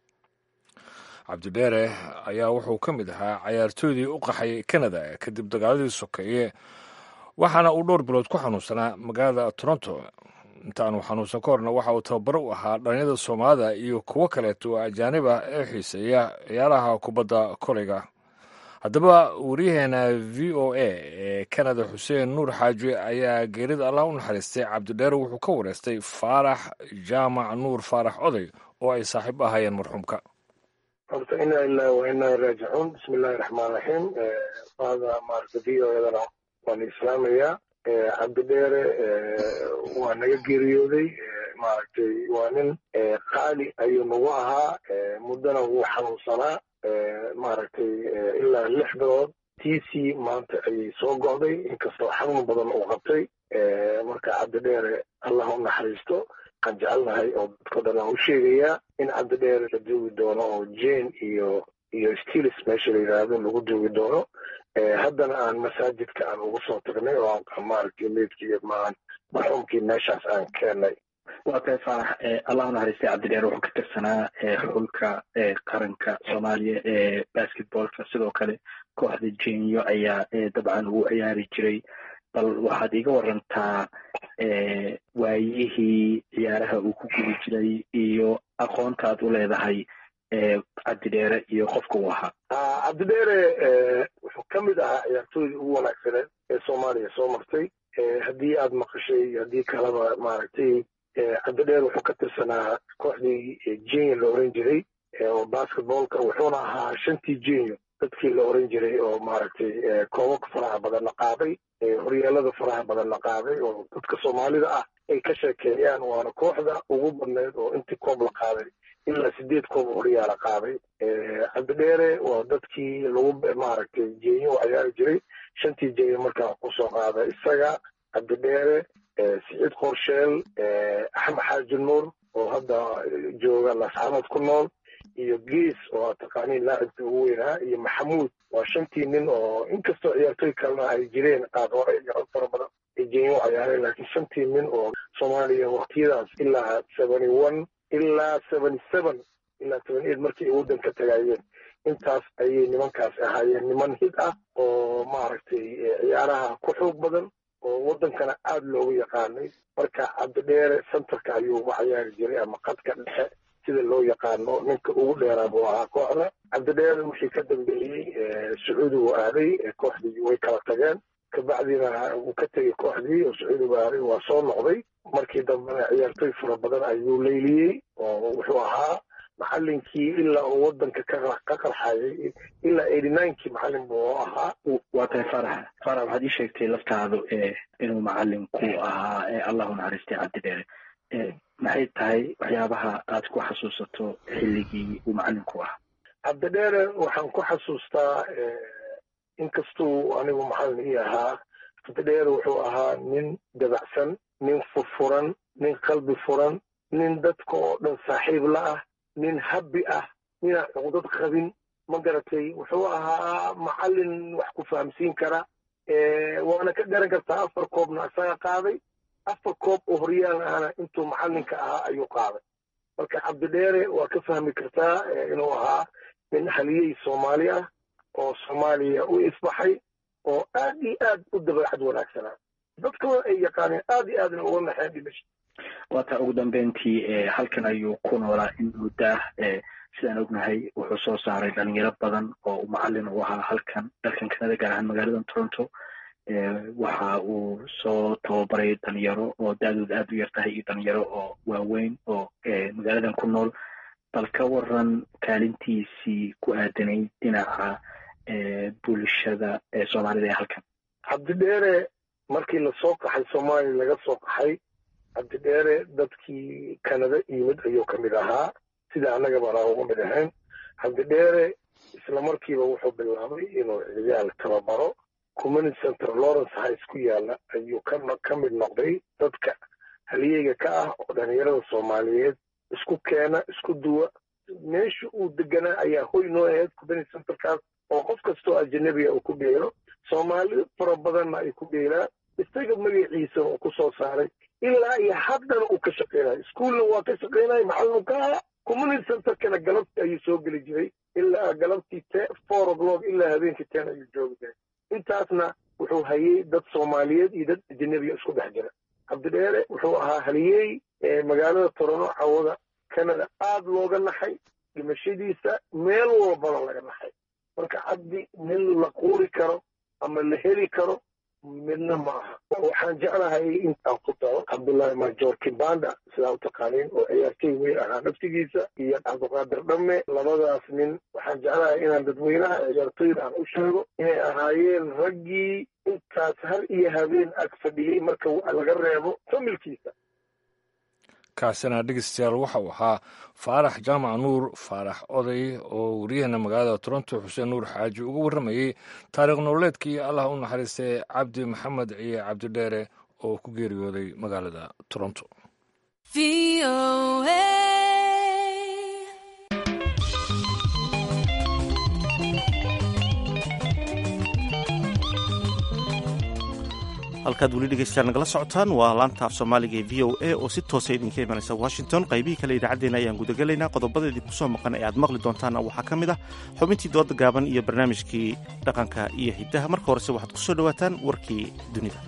cabdidheere ayaa wuxuu ka mid ahaa cayaartooydii u qaxay kanada kadib dagaaladii sokeeye waxaana uu dhowr bilood ku xanuunsanaa magaalada toronto intaanu xanuunsan ka horna waxa uu tababar u ahaa dhalinyada soomaalida iyo kuwo kaleeto oo ajaanib ah ee xiiseeya ciyaaraha kubadda koleyga haddaba wariyaheena v o a ee kanada xuseen nuur xaaji ayaa geerida allah u naxariistay cabdidheere wuxuu ka wareystay faarax jaamac nuur faarax oday oo ay saaxiib ahaayeen marxuumka horta inaa ilaahi wa inaa raajicuun bismi illaahi raxmaan raxiim maada maarata v o edana waan islaamayaa cabdidheere waa naga geeriyooday maaragtay waa nin qaali ayuu nagu ahaa muddana wuu xanuunsanaa maaragtay ilaa lix bilood tiisii maanta ayay soo go'day inkastoo xanuun badan uu qabtay marka cabdidheere allah u naxariisto waxaan jecelnahay oo dadko dhan aan u sheegayaa in cabdidheere la duugi doono oo jane iyo iyo stilis meesha la yidhaahdo lagu duugi doono haddana aan masaajidka aan ugu soo tagnay oo maaragtay meydkii maan marxuumkii meeshaas aan keennay waa tahay faarax allah u naxariistay cabdidheer wuxuu ka tirsanaa xulka qaranka soomaaliya ee basketballka sidoo kale kooxda jenyo ayaa dabcan ugu ciyaari jiray bal waxaad iiga warantaa waayihii ciyaaraha uu ku gubi jiray iyo aqoonta aad u leedahay cabdidheere iyo qofka uu ahaa cabdidheere wuxuu ka mid ahaa ciyaartooydii ugu wanaagsaneed ee soomaaliya soo martay haddii aad maqashay haddii kaleba maaragtay cabdidheer wuxuu ka tirsanaa kooxdii jenyo la oran jiray oo basketballka wuxuuna ahaa shantii jenyo dadkii la oran jiray oo maaragtay koobabka faraha badan la qaaday horyaalada faraha badan la qaaday oo dadka soomaalida ah ay ka sheekeeyaan waana kooxda ugu badneyd oo intii koob la qaaday ilaa sideed koob horyaala qaaday cabdidheere waa dadkii lagu maaragtay jenyo u ciyaari jiray shantii jenyo markaa kusoo qaada isaga cabdidheere siciid qorsheel axmed xaaji nuur oo hadda jooga lasxamad ku nool iyo gees oo taqaaniin laacibkii ugu weynaa iyo maxamuud waa shantii nin oo inkastoo ciyaartooy kalena ay jireen qaad hore iyo rag fara badan ay jenyo u ciyaareen laakiin shantii nin oo soomaaliya waktiyadaas ilaa seventy one ilaa seventy seven ilaa seventy eight markii ay waddanka tagaayeen intaas ayay nimankaas ahaayeen niman hid ah oo maaragtay ciyaaraha ku xoog badan oo waddankana aada loogu yaqaanay marka cabdidheere centerka ayuu ugu cayaari jiray ama qadka dhexe sida loo yaqaano ninka ugu dheeraa buu ahaa kooxda cabdidheere wixii ka dambeeyey sacuudi uu aaday kooxdii way kala tageen kabacdina wuu ka tegey kooxdii oo sacuudigu aaday waa soo noqday markii dambena ciyaartooy fara badan ayuu leyliyey oo wuxuu ahaa macalinkii ilaa uu waddanka ka qarxayay ilaa eighty ninekii macalin buu ahaa waa tahay farax farax waxaad ii sheegtay laftaadu inuu macalinku ahaa allahu naxariistay cabdidheere maxay tahay waxyaabaha aad ku xasuusato xilligii uu macalinku ahaa cabdidheere waxaan ku xasuustaa inkastuu anigu macalin ii ahaa cabdidheere wuxuu ahaa nin dabacsan nin furfuran nin qalbi furan nin dadka oo dhan saaxiib la ah nin habbi ah ninaan cuqdad qabin ma garatay wuxuu ahaa macalin wax ku fahamsiin kara waana ka garan kartaa afar koobna isaga qaaday afar koob oo horyaal ahna intuu macalinka ahaa ayuu qaaday marka cabdidheere waa ka fahmi kartaa inuu ahaa nin haliyey soomaali ah oo soomaaliya u isbaxay oo aad iyo aad u dabeecad wanaagsanaa dadkana ay yaqaaneen aad iyo aadna uga naxeen dhimasha waa taa ugu dambeyntii halkan ayuu ku noolaa in muddaah sidaan ognahay wuxuu soo saaray dhalinyaro badan oo macalin u ahaa halkan dalkan kanada gaar ahaan magaaladan toronto waxa uu soo tababaray dhalinyaro oo da-dood aad u yar tahay iyo dhalinyaro oo waaweyn oo magaaladan ku nool bal ka waran kaalintiisii ku aadanay dhinaca bulshada soomaalida ee halkan cabdidheere markii lasoo qaxay soomaaliya laga soo qaxay cabdidheere dadkii kanada yimid ayuu ka mid ahaa sida annagaba anaa uga mid ahayn cabdidheere isla markiiba wuxuu bilaabay inuu ciyaal tababaro community center lawrence highs ku yaala ayuu ka mid noqday dadka haliyeyga ka ah oo dhalinyarada soomaaliyeed isku keena isku duwa meesha uu deganaa ayaa hoy noo ahayd kubani centerkaas oo qof kastoo ajanabiga uu ku dheelo soomaali fara badanna ay ku dheelaan isaga magaciisa oo ku soo saaray ilaa iyo haddana uu ka shaqaynayo iskuolna waa ka shaqaynaya macallin ka aha community centerkana galabtii ayuu soo geli jiray ilaa galabtii te four o'clock ilaa habeenkii ten ayuu joogi jiray intaasna wuxuu hayay dad soomaaliyeed iyo dad ajanabiga isku dhex jira cabdidheere wuxuu ahaa haliyey magaalada torono cawada canada aada looga naxay dhimashadiisa meel walbana laga naxay marka cabdi nin la quuri karo ama la heli karo midna ma aha waxaan jeclahay intaan ku daro cabdullaahi major kibanda sidaa u taqaaniin oo ciyaartay weyn ahaa naftigiisa iyo cabdiqaadir dhamme labadaas nin waxaan jeclahay inaan dadweynaha ciyaartoyda aan u sheego inay ahaayeen raggii intaas har iyo habeen ag fadhiyey marka laga reebo familkiisa kaasina dhegeystayaal waxa uu ahaa faarax jaamac nuur faarax oday oo wariyahana magaalada toronto xuseen nuur xaaji uga warramayey taariikh nololeedkii allah u naxariistay cabdi maxamed ciye cabdidheere oo ku geeriyooday magaalada toronto halkaad weli dhegeystayaal nagala socotaan waa laanta af soomaaliga ee v o a oo si toosa idinka imanaysa washington qaybihii kale idaacaddeenna ayaan gudagelaynaa qodobada idinku soo maqan ee aad maqli doontaanna waxaa ka mid ah xubintii dooda gaaban iyo barnaamijkii dhaqanka iyo hiddaha marka horese waxaad ku soo dhowaataan warkii dunida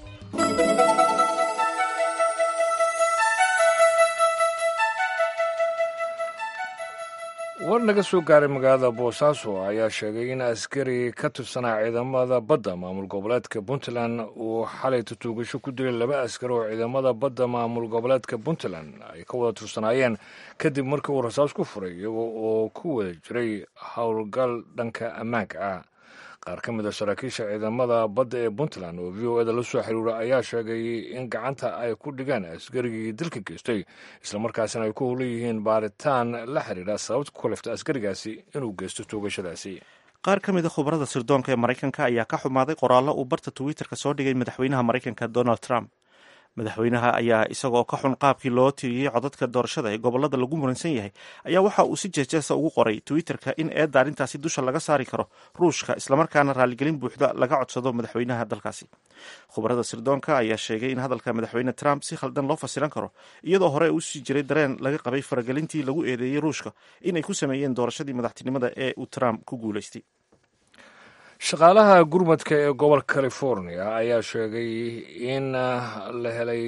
war naga soo gaaray magaalada boosaaso ayaa sheegay in askari ka tirsanaa ciidamada badda maamul goboleedka puntland uu xalay tutuugasho ku dilay laba askari oo ciidamada badda maamul goboleedka puntland ay ka wada tirsanaayeen kadib markii uu rasaas ku furay iyago oo ku wada jiray howlgal dhanka ammaanka ah qaar ka mid a saraakiisha ciidamada badda ee puntland oo v o eda la soo xiriira ayaa sheegay in gacanta ay ku dhigeen askarigii dilka geystay islamarkaasina ay ku howlan yihiin baaritaan la xiriira sababta ku kaliftay askarigaasi inuu geysto toogashadaasi qaar ka mid a khubarada sirdoonka ee maraykanka ayaa ka xumaaday qoraallo uu barta twitterka soo dhigay madaxweynaha maraykanka donald trump madaxweynaha ayaa isagoo ka xun qaabkii loo tiriyey codadka doorashada ee gobolada lagu muransan yahay ayaa waxa uu si jeejeesa ugu qoray twitterka in eedda arrintaasi dusha laga saari karo ruushka islamarkaana raaligelin buuxda laga codsado madaxweynaha dalkaasi khubarada sirdoonka ayaa sheegay in hadalka madaxweyne trump si khaldan loo fasiran karo iyadoo hore uu sii jiray dareen laga qabay faragelintii lagu eedeeyey ruushka inay ku sameeyeen doorashadii madaxtinimada ee uu trump ku guulaystay shaqaalaha gurmadka ee gobolka california ayaa sheegay in la helay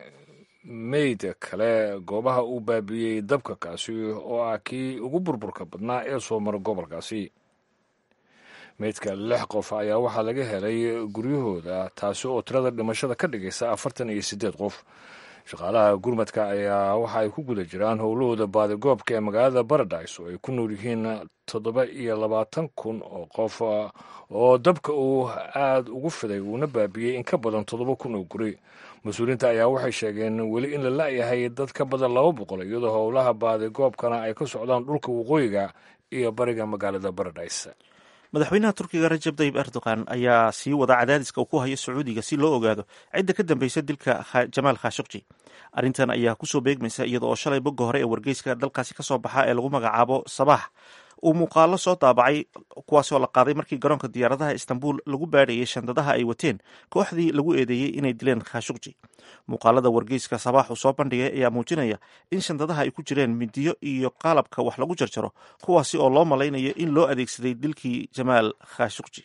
meyd kale goobaha uu baabiiyey dabka kaasi oo ah kii ugu burburka badnaa ee soo mara gobolkaasi meydka lix qof ayaa waxaa laga helay guryahooda taasi oo tirada dhimashada ka dhigaysa afartan iyo siddeed qof shaqaalaha gurmadka ayaa waxa ay ku guda jiraan howlahooda baadigoobka ee magaalada baradise oo ay ku nool yihiin toddoba iyo labaatan kun oo qof oo dabka uu aada ugu fiday uuna baabiyey in ka badan toddoba kun oo guri mas-uuliyiinta ayaa waxay sheegeen weli in la la-yahay dad ka badan laba boqol iyadoo howlaha baadigoobkana ay ka socdaan dhulka waqooyiga iyo bariga magaalada baradise madaxweynaha turkiga rajab tayib erdogan ayaa sii wada cadaadiska uu ku hayo sacuudiga si loo ogaado cidda ka dambeysa dilka jamaal khashukji arrintan ayaa kusoo beegmaysa iyada oo shalay bogga hore ee wargeyska dalkaasi kasoo baxa ee lagu magacaabo sabaax uu muuqaalo soo daabacay kuwaasoo la qaaday markii garoonka diyaaradaha istanbul lagu baadhayay shandadaha ay wateen kooxdii lagu eedeeyey inay dileen khashukji muuqaalada wargeyska sabaax uu soo bandhigay ayaa muujinaya in shandadaha ay ku jireen midiyo iyo qalabka wax lagu jarjaro kuwaasi oo loo malaynayo in loo adeegsaday dilkii jamaal khashukji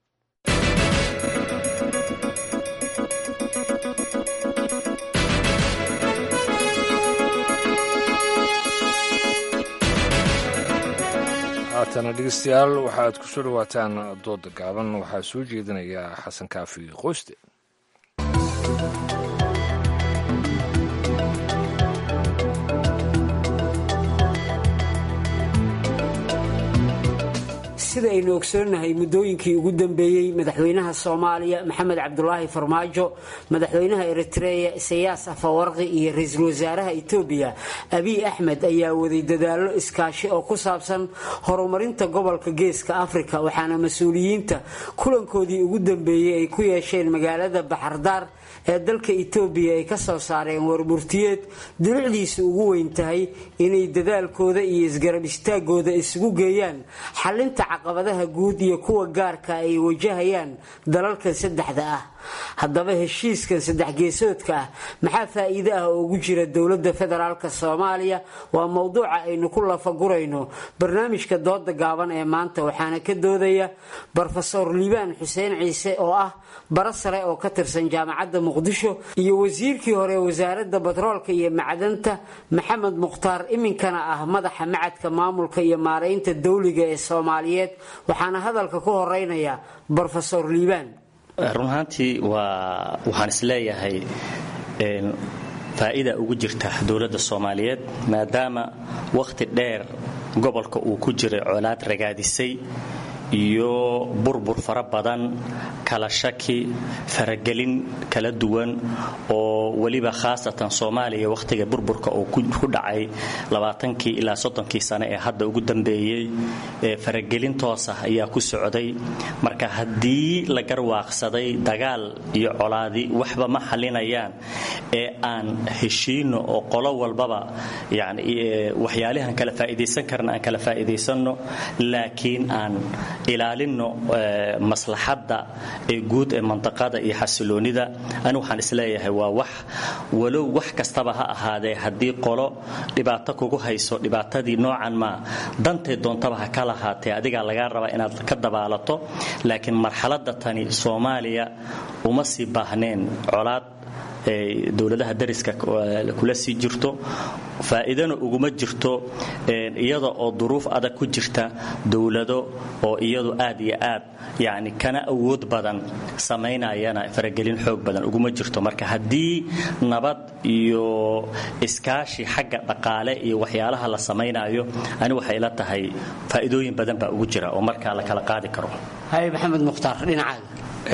haatana dhegeystayaal waxaad ku soo dhawaataan dooda gaaban waxaa soo jeedinaya xasan kaafi qoyste sida aynu ogsoonnahay muddooyinkii ugu dambeeyey madaxweynaha soomaaliya maxamed cabdulaahi farmaajo madaxweynaha eritreya isayaas afawarqi iyo ra-iisul wasaaraha etoobiya abiy axmed ayaa waday dadaallo iskaashi oo ku saabsan horumarinta gobolka geeska afrika waxaana mas-uuliyiinta kulankoodii ugu dambeeyey ay ku yeesheen magaalada baxardaar ee dalka itoobiya ay ka soo saareen warburtiyeed dulucdiisa ugu weyn tahay inay dadaalkooda iyo isgarab istaagooda isugu geeyaan xalinta caqabadaha guud iyo kuwa gaarka ay wajahayaan dalalkan saddexda ah haddaba heshiiskan saddex geesoodka ah maxaa faa'iide ah oo ugu jira dowladda federaalk soomaaliya waa mowduuca aynu ku lafagurayno barnaamijka dooda gaaban ee maanta waxaana ka doodaya brofesor liibaan xuseen ciise oo ah bara sare oo ka tirsan jaamacadda muqdisho iyo wasiirkii hore wasaaradda batroolka iyo macdanta maxamed mukhtaar iminkana ah madaxa macadka maamulka iyo maaraynta dawliga ee soomaaliyeed waxaana hadalka ku horeynaya brofesor liibaan run ahaantii waa waxaan isleeyahay faa'iida ugu jirta dowladda soomaaliyeed maadaama wakhti dheer gobolka uu ku jiray colaad ragaadisay iyo burbur fara badan kala shaki faragelin kala duwan oo weliba khaasatan soomaaliya wakhtiga burburka oo ku dhacay labaatankii ilaa soddonkii sane ee hadda ugu dambeeyey faragelin toos ah ayaa ku socday marka haddii la garwaaqsaday dagaal iyo colaadi waxba ma xalinayaan ee aan heshiino oo qolo walbaba yani waxyaalihan kala faa'iidaysan karna aan kala faa'iidaysanno laakiin aan ilaalinno maslaxadda ee guud ee mandaqada iyo xasiloonida ani waxaan isleeyahay waa wax walow wax kastaba ha ahaadee haddii qolo dhibaato kugu hayso dhibaatadii noocan maa dantay doontaba ha ka lahaatee adigaa lagaa rabaa inaad ka dabaalato laakiin marxaladda tani soomaaliya uma sii baahneen colaad dowladaha dariska kula sii jirto faa'iidana uguma jirto iyada oo duruuf adag ku jirta dowlado oo iyadu aad iyo aad yani kana awood badan samaynayana faragelin xoog badan uguma jirto marka haddii nabad iyo iskaashi xagga dhaqaale iyo waxyaalaha la samaynayo ani waxay la tahay faa'iidooyin badan baa ugu jira oo markaa la kala qaadi karo hay maxamed mukhtaar dhinacaaga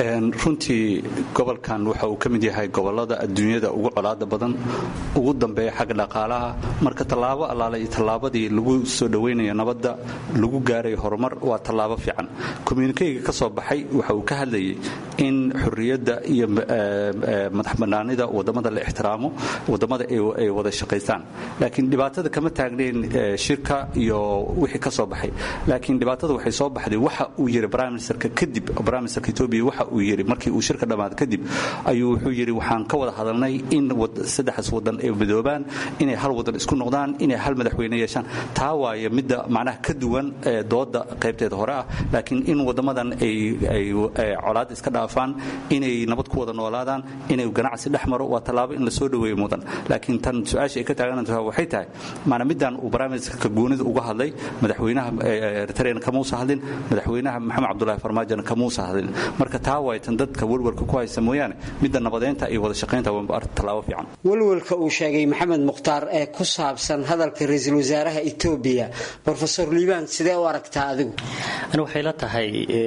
runtii gobolkan waxa uu ka mid yahay gobolada adduunyada ugu colaada badan ugu dambeeya xagga dhaqaalaha marka tallaabo allaale iyo tallaabadii lagu soo dhowaynayo nabadda lagu gaarayo horumar waa tallaabo fiican communikeyga ka soo baxay waxa uu ka hadlayay in xurriyadda iyo madax bannaanida waddamada la ixtiraamo waddamada ay wada shaqaystaan laakiin dhibaatada kama taagnayn shirka iyo wixii ka soo baxay laakiin dhibaatada waxay soo baxday waxa uu yiri prime ministerka kadib prime ministerka ethiopia waxa uu yiri markii uu shirka dhammaad kadib ayuu wuxuu yiri waxaan ka wada hadalnay in saddexdaas wadan ay midoobaan inay hal wadan isku noqdaan inay hal madaxweyne yeeshaan taa waaye midda macnaha ka duwan dooda qaybteeda hore ah laakiin in waddamadan ay colaad iska dhaafaan inay nabad ku wada noolaadaan inay ganacsi dhex maro waa tallaabo in la soo dhoweeyo mudan laakiin tan su-aasha ay ka taagantaha waxay tahay maana middan uu barnaamijka goonida uga hadlay madaxweynaha eritrean kamuusa hadlin madaxweynaha maxamed cabdulahi farmaajona kamuusa hadlin marka taa waaytan dadka welwalka ku haysa mooyaane midda nabadeynta iyo wada shaqaynta waa tallaabo fiican welwalka uu sheegay maxamed mukhtaar ee ku saabsan hadalka ra-iisul wasaaraha etoobiya brofesor liibaan sidee u aragtaa adigu ani waxay la tahay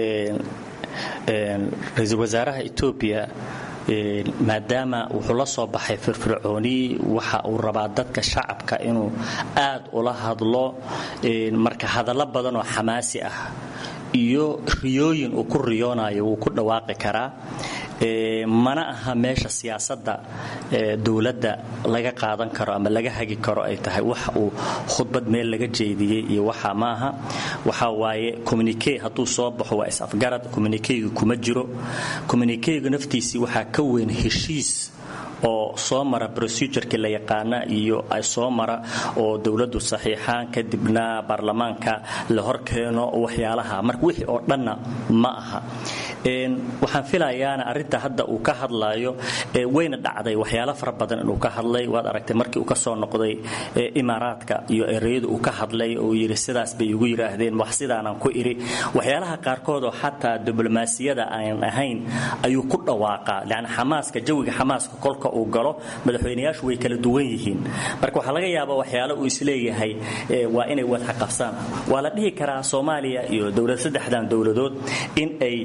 ra-iisul wasaaraha etoobiya maadaama wuxuu la soo baxay firfircooni waxa uu rabaa dadka shacabka inuu aad ula hadlo marka hadallo badan oo xamaasi ah iyo riyooyin uu ku riyoonayo wuu ku dhawaaqi karaa mana aha meesha siyaasadda dowladda laga qaadan karo ama laga hagi karo ay tahay wax uu khudbad meel laga jeediyey iyo waxa maaha waxa waaye communique hadduu soo baxo waa is-afgarad communiqueyga kuma jiro communiqueyga naftiisii waxaa ka weyn heshiis oo soo mara procedureki la yaqaana iyo soo mara oo dowladdu saxiixaan kadibna baarlamaanka la horkeeno waxyaalaha marka wixii oo dhanna ma aha waxaan filayaana arinta hadda uu ka hadlayo wayna dhacday waxyaalo fara badan inuu ka hadlay waad aragtay markii uu ka soo noqday imaaraadka iyo ereyada uu ka hadlay oo yidhi sidaas bay igu yidhaahdeen wax sidaanan ku idhi waxyaalaha qaarkood oo xataa diblomaasiyada aan ahayn ayuu ku dhawaaqaa yani xamaaska jawiga xamaaska kolka uu galo madaxweynayaashu way kala duwan yihiin marka waxaa laga yaabaa waxyaalo uu isleeyahay waa inay wadxa qabsaan waa la dhihi karaa soomaaliya iyo dowlad saddexdan dowladood in ay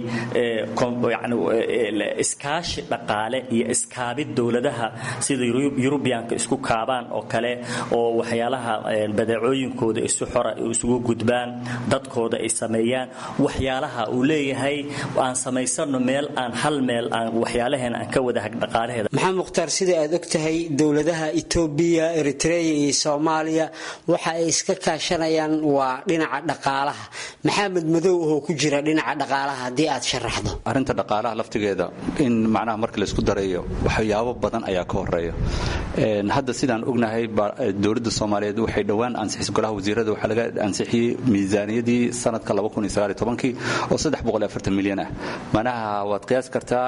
iskaashi dhaqaale iyo iskaabid dowladaha sida yurubiyaanka isku kaabaan oo kale oo waxyaalaha badeecooyinkooda isu xora isugu gudbaan dadkooda ay sameeyaan waxyaalaha uu leeyahay aan samaysano meel aan hal meel aan waxyaalaheena aan ka wada dhaqaalaheeda maxamed mukhtaar sida aad og tahay dowladaha etoobiya eritreya iyo soomaaliya waxa ay iska kaashanayaan waa dhinaca dhaqaalaha maxamed madow oo ku jira dhinaca dhaqaalaha haddii aad sharaxdo arrinta dhaqaalaha laftigeeda in macnaha marka laysku darayo waxyaabo badan ayaa ka horeeya hadda sidaan ognahay dowladda soomaaliyeed waxay dhowaan ansixisay golaha wasiirada waxaa laga ansixiyey miisaaniyadii sanadka oo milyan ah manaha waad qiyaas kartaa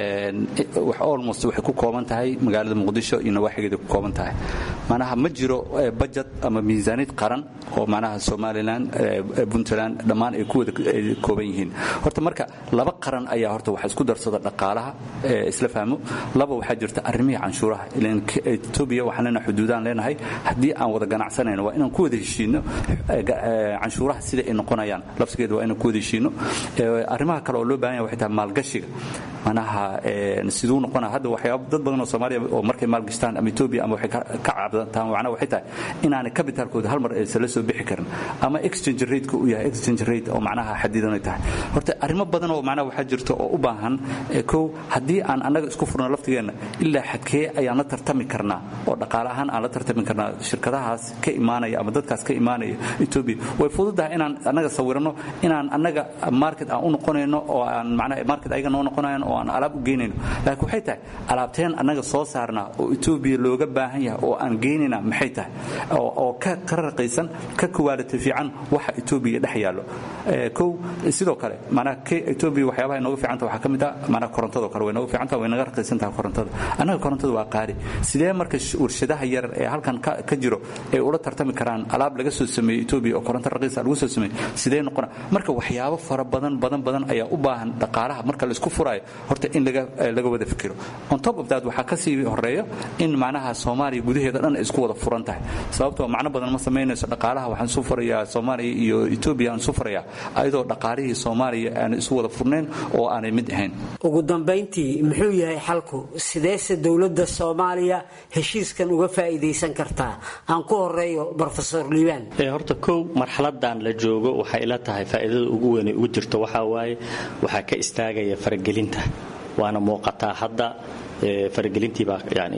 almost waxay ku kooban tahay magaalada muqdisho iyo nawaaxigeeda ku kooban tahay manaha ma jiro budget ama miisaaniyad qaran oo manaha somalilan puntland dhammaan ay ku wada kooban yihiin horta marka laba qaran ayaa horta waxa isku darsada dhaqaalaha isla fahmo laba waxaa jirta arrimihii canshuuraha ilan etoobiya waxaan leenahay xuduudaan leenahay haddii aan wada ganacsanayno waa inaan ku wada heshiino canshuuraha sida ay noqonayaan lafsigeeda waa inaan ku wada heshiino arrimaha kale oo loo baahan yahay waxay tahay maalgashiga manaha siduu noqonaa hadda waxyaaba dad badan oo soomaaliya oo markay maalgashtaan ama etoobiya ama waxay ka cabdantaan macnaha waxay tahay inaanay capitalkooda hal mar aysan la soo bixi karin ama exchange rate-ka uu yahay exchange rate oo macnaha xadidan ay tahay horta arrimo badan oo macnaha waxaa jirta oo u baahan kow haddii aan annaga isku furno laftigeenna ilaa xadkee ayaan la tartami karnaa oo dhaqaale ahaan aan la tartami karnaa shirkadahaas ka imaanaya ama dadkaas ka imaanaya etoobiya way fududahay inaan annaga sawirano inaan annaga market aan u noqonayno oo aan macnaha market ayaga noo noqonayan oo aan alaab u geynayno laakiin waxay tahay alaabteen annaga soo saarnaa oo etoobiya looga baahan yahay oo aan geynayna maxay tahay oo ka ka raqaysan ka kuwaaliti fiican waxa etoobiya dhex yaallo kow sidoo kale macnaha etoobiya waxyaabaha inooga fiicanta waxaa ka mid ah macnaha korontadoo kale way nooga fiicanta way naga raqaysan tahay korontada annaga korontada waa qaali sidee marka warshadaha yar ee halkan ka jiro ay ula tartami karaan alaab laga soo sameeyey etoobiya oo koronto raqiisa lagu soo sameeyey sidee noqona marka waxyaabo fara badan badan badan ayaa u baahan dhaqaalaha marka la isku furaayo horta in laga laga wada fikiro on top of that waxaa ka sii horeeya in macnaha soomaaliya gudaheeda dhan ay isku wada furan tahay sababtoo macno badan ma samaynayso dhaqaalaha waxaan isu furayaa soomaaliya iyo etoobiya aan isu furayaa ayadoo dhaqaalihii soomaaliya aan isu wada furnayn oo aanay mid ahayn ugu dambayntii muxuu yahay xalku sideese dowladda soomaaliya heshiiskan uga faa'iidaysan kartaa aan ku horeeyo brofesor liibaan horta kow marxaladan la joogo waxay ila tahay faa'iidada ugu weyn ugu jirto waxaa waaye waxaa ka istaagaya faragelinta waana muuqataa hadda faragelintiibaa yani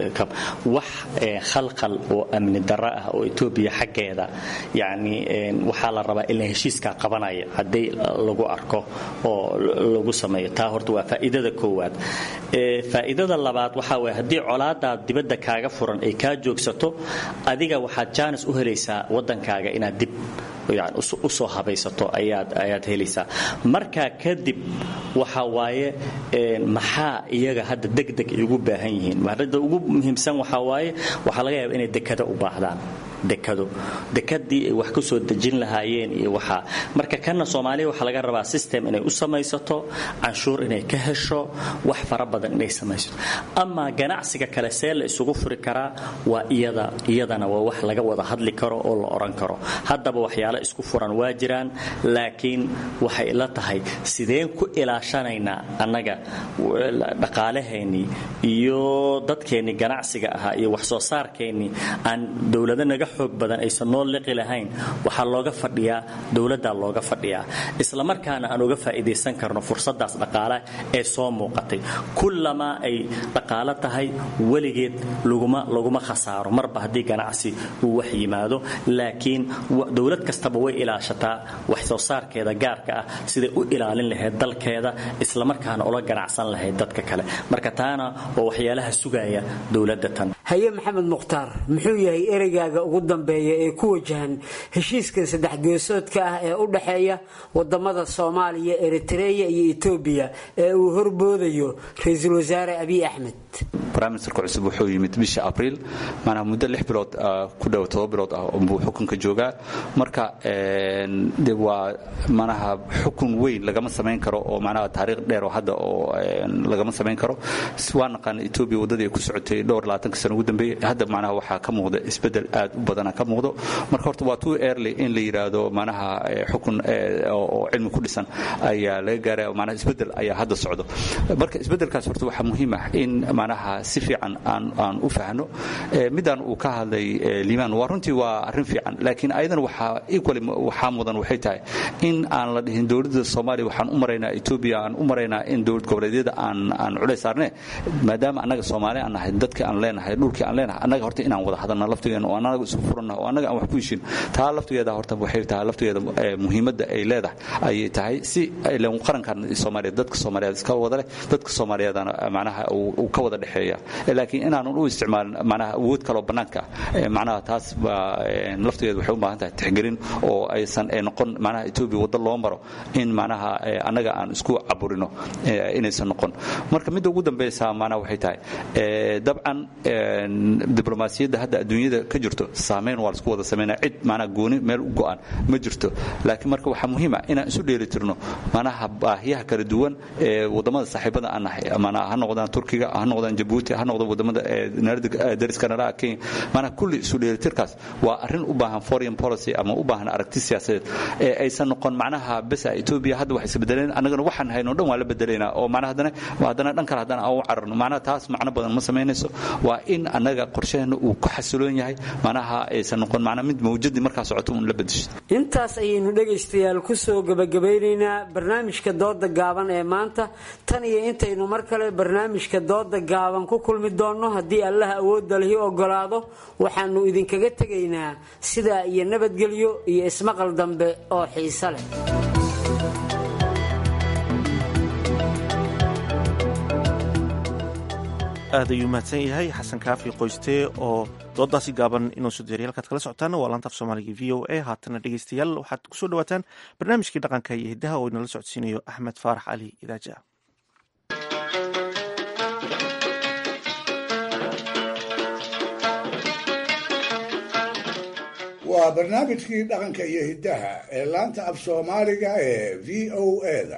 wax khalkhal oo amni darro ah oo etoobiya xaggeeda yani waxaa la rabaa in la heshiiskaa qabanaya haddii lagu arko oo lagu sameeyo taa horta waa faa'iidada koowaad faa'iidada labaad waxaa waye haddii colaadaa dibadda kaaga furan ay kaa joogsato adiga waxaad jaanis u helaysaa waddankaaga inaad dib u soo habaysato ayaad helaysaa markaa kadib waxa waaye maxaa iyaga hadda degdeg ay ugu baahan yihiin arrinta ugu muhiimsan waxaa waaye waxaa laga yaaba inay dekado u baahdaan dekado dekadii ay wax ku soo dejin lahaayeen iyo waxaa marka kana soomaaliya waxaa laga rabaa system inay u samaysato canshuur inay ka hesho wax fara badan inay samaysato ama ganacsiga kale see la isugu furi karaa waa iyada iyadana waa wax laga wada hadli karo oo la oran karo haddaba waxyaalo isku furan waa jiraan laakiin waxay la tahay sideen ku ilaashanaynaa annaga dhaqaalaheennii iyo dadkeennii ganacsiga ahaa iyo wax soo saarkeennii aan dowlado naga xoog badan aysan noo liqi lahayn waxaa looga fadhiyaa dowladdaa looga fadhiyaa isla markaana aan uga faa'iidaysan karno fursadaas dhaqaale ee soo muuqatay kullamaa ay dhaqaalo tahay weligeed laguma khasaaro marba haddii ganacsi uu wax yimaado laakiin dowlad kastaba way ilaashataa wax soo saarkeeda gaarka ah siday u ilaalin lahayd dalkeeda islamarkaana ula ganacsan lahayd dadka kale marka taana oo waxyaalaha sugaya dowladda tan haye maxamed mukhtaar muxuu yahay ereygaaga ugu dambeeya ee ku wajahan heshiiska saddex geesoodka ah ee u dhexeeya wadamada soomaaliya eritreya iyo etoobiya ee uu horboodayo ra-iisul wasaare abiy axmed briministerka cusub wuxuu yimid bisha abriil maanaha muddo lix bilood ku dhow todoba bilood ah buu xukunka joogaa marka de waa manaha xukun weyn lagama samayn karo oo manaha taariikh dheer oo hadda oo lagama samayn karo waa naqaan etoobiya waddadii ay ku socotay dhowr labaatanka sano ugu dambeeyey hadda manaha waxaa ka muuqda isbeddel aad u badana ka muuqdo marka horta waa too early in la yidhaahdo manaha xukun oo cilmi ku dhisan ayaa laga gaaraya manaha isbeddel ayaa hadda socdo marka isbeddelkaas horta waxaa muhiim ah in manaha si fiican aan aan u fahno midaan uu ka hadlay liimaan waa runtii waa arrin fiican laakiin ayadan waxaa equally waxaa mudan waxay tahay in aan la dhihin dowladda soomaaliya waxaan u maraynaa etoobiya aan u maraynaa in dowlad goboleedyada aan aan culays saarne maadaama annaga soomaali aan nahay dadkii aan leenahay dhulkii aan leenahay annaga horta inaan wada hadalna laftigeena oo annaga isu furannaha oo annaga aan wax ku heshin taa laftigeeda horta waxay tahay laftigeeda muhiimadda ay leedahay ayay tahay si ilan qarankan soomaaliyeed dadka soomaaliyeed iska wada leh dadka soomaaliyeedana macnaha uu ka wada dhexeeya laakiin inaanan u isticmaalin macnaha awood kaloo bannaanka ah macnaha taas baa laftigeeda waxay u baahan tahay tixgelin oo aysan noqon macnaha etoobiya waddo loo maro in macnaha annaga aan isku caburino inaysan noqon marka midda ugu dambaysa macnaha waxay tahay dabcan diblomaasiyadda hadda adduunyada ka jirto saameyn waa laisku wada samaynaya cid macnaha gooni meel u go'an ma jirto laakiin marka waxaa muhiim ah inaan isu dheelitirno macnaha baahiyaha kala duwan ee waddamada saaxiibada aan nahay macnaha ha noqdaan turkiga ha noqdaan jabuuti ha noqdaan waddamada dariska naraha kenya macnaha kulli isu dheelitirkaas waa arrin u baahan foreign policy ama u baahan aragti siyaasadeed ee aysan noqon macnaha besa etoobiya hadda wax isbedeleen annagana waxaan hayno dhan waa la bedelaynaa oo macnaha haddana haddana dhan kale haddana aan u cararno macnaha taas macno badan ma samaynayso waa in annaga qorsheheena uu ku xasiloon yahay macnaha aysan noqon macnaha mid mawjadii markaa socoto un la bedesho intaas ayaynu dhegaystayaal ku soo gebagabeynaynaa barnaamijka dooda gaaban ee maanta tan iyo intaynu mar kale barnaamijka dooda gaaban ku kulmi doonno haddii allah awoodda lihi ogolaado waxaanu idinkaga tegaynaa sidaa iyo nabadgelyo iyo ismaqal dambe oo xiise leh aad ayuu mahadsan yahay xasan kaafi qoyste oo doodaasi gaaban inoo soo diyaray halkaad kala socotaan waa laanta af soomaaliga v o a haatana dhegeystayaal waxaad kusoo dhawaataan barnaamijkii dhaqanka iyo hiddaha oo inala socodsiinayo axmed faarax cali idaaja waa barnaamijkii dhaqanka iyo hiddaha ee laanta af soomaaliga ee v o a-da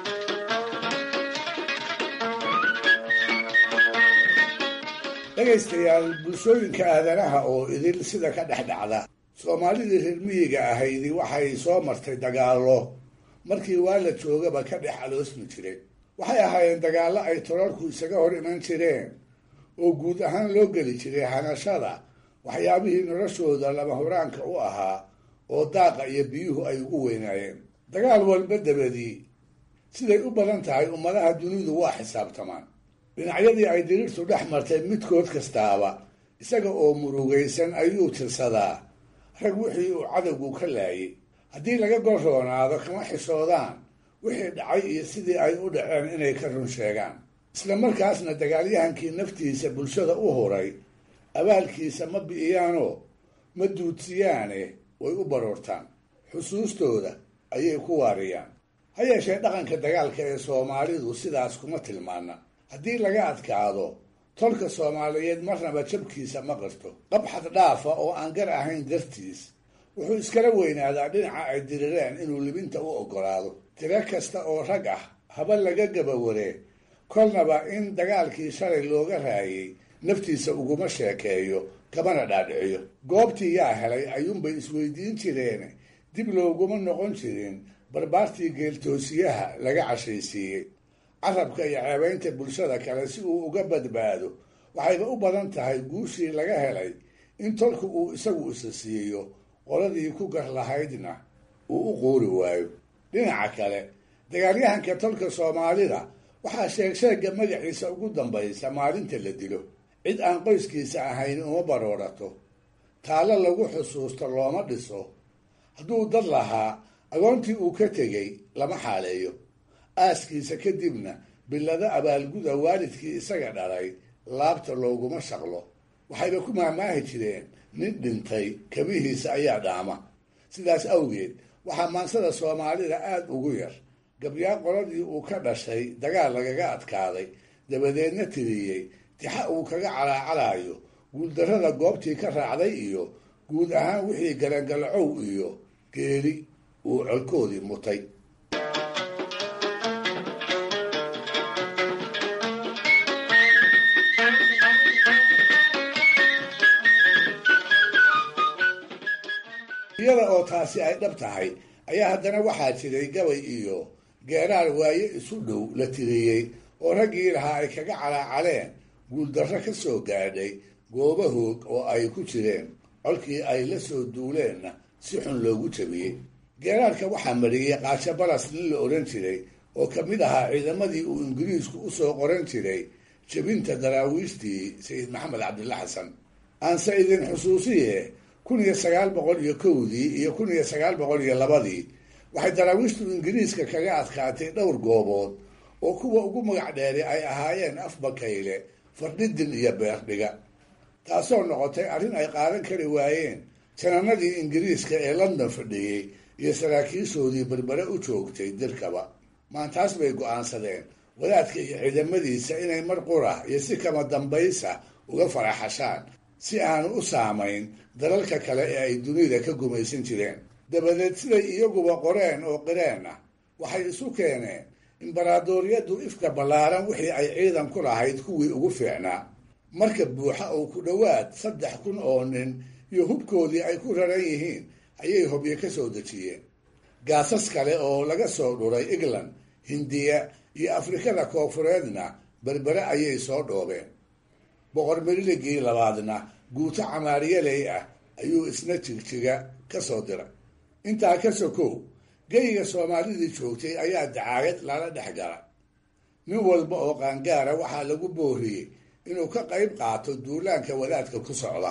dhegaystayaal bulshooyinka aadanaha oo idil sida ka dhex dhacda soomaalidii reer miyiga ahaydi waxay soo martay dagaallo markii waa la joogaba ka dhex aloosmi jiray waxay ahaayeen dagaallo ay torarku isaga hor iman jireen oo guud ahaan loo geli jiray hanashada waxyaabihii noloshooda lama huraanka u ahaa oo daaqa iyo biyuhu ay ugu weynaayeen dagaal walba dabadii siday u badan tahay ummadaha dunidu waa xisaabtamaan dhinacyadii ay diriirtu dhex martay midkood kastaaba isaga oo murugaysan ayuu tirsadaa rag wixii uu cadowgu ka laayay haddii laga gol roonaado kama xishoodaan wixii dhacay iyo sidii ay u dhaceen inay ka run sheegaan isla markaasna dagaalyahankii naftiisa bulshada u huray abaalkiisa ma bi'iyaanoo ma duudsiyaane way u baroortaan xusuustooda ayay ku waariyaan ha yeeshee dhaqanka dagaalka ee soomaalidu sidaas kuma tilmaana haddii laga adkaado tolka soomaaliyeed marnaba jabkiisa ma qarto qabxad dhaafa oo aan gar ahayn dartiis wuxuu iskala weynaadaa dhinaca ay dirireen inuu libinta u oggolaado tiro kasta oo rag ah haba laga gabawaree kolnaba in dagaalkii shalay looga raayay naftiisa uguma sheekeeyo kamana dhaadhiciyo goobtii yaa helay ayuunbay isweydiin jireen dib looguma noqon jirin barbaartii geeltoosiyaha laga cashaysiiyey carabka iyo ceebaynta bulshada kale si uu uga badbaado waxayba u badan tahay guushii laga helay in tolku uu isagu isa siiyo qoladii ku gar lahaydna uu u quuri waayo dhinaca kale dagaalyahanka tolka soomaalida waxaa sheegsheegga magaciisa ugu dambaysa maalinta la dilo cid aan qoyskiisa ahayn uma baroorato taallo lagu xusuusto looma dhiso hadduu dad lahaa agoontii uu ka tegey lama xaaleeyo aaskiisa kadibna billado abaalguda waalidkii isaga dhalay laabta looguma shaqlo waxayba ku maahmaahi jireen nin dhintay kabihiisa ayaa dhaama sidaas awgeed waxaa maansada soomaalida aada ugu yar gabyaa qoladii uu ka dhashay dagaal lagaga adkaaday dabadeedna tiriyey tixa uu kaga calaacalayo guuldarrada goobtii ka raacday iyo guud ahaan wixii galangalacow iyo geeri uu colkoodii mutay iyada oo taasi ay dhab tahay ayaa haddana waxaa jiray gabay iyo geeraar waaye isu dhow la tiriyey oo raggii lahaa ay kaga calaacaleen guuldarro ka soo gaadhay gooba hoog oo ay ku jireen colkii ay la soo duuleenna si xun loogu jabiyey geeraarka waxaa mariyey qaasho balas nin la odhan jiray oo ka mid ahaa ciidamadii uu ingiriisku u soo qoran jiray jebinta daraawiishtii sayid maxamed cabdilla xasan aanse idin xusuusiye kun iyo sagaal boqol iyo kowdii iyo kun iyo sagaal boqol iyo labadii waxay daraawiishtu ingiriiska kaga adkaatay dhowr goobood oo kuwa ugu magac dheeri ay ahaayeen afbakayle fardhidin iyo beerdhiga taasoo noqotay arrin ay qaadan kari waayeen jananadii ingiriiska ee london fadhiyey iyo saraakiishoodii berbere u joogtay dirkaba maantaas bay go-aansadeen wadaadka iyo ciidamadiisa inay mar qura iyo si kama dambaysa uga faraxashaan si aanu u saamayn dalalka kale ee ay dunida ka gumaysan jireen dabadeed siday iyaguba qoreen oo qireen ah waxay isu keeneen imbaraadooryaddu ifka ballaaran wixii ay ciidan ku lahayd kuwii ugu fiicnaa marka buuxa oo ku dhowaad saddex kun oo nin iyo hubkoodii ay ku raran yihiin ayay hobyo ka soo dejiyeen gaasas kale oo laga soo dhuray england hindiya iyo afrikada koofureedna berbere ayay soo dhoobeen boqor meriligii labaadna guuto camaariyaley ah ayuu isna jigjiga ka soo diray intaa ka sokow geyiga soomaalidii joogtay ayaa dacaayad lala dhex gala nin walba oo qaangaara waxaa lagu booriyey inuu ka qayb qaato duulaanka wadaadka ku socda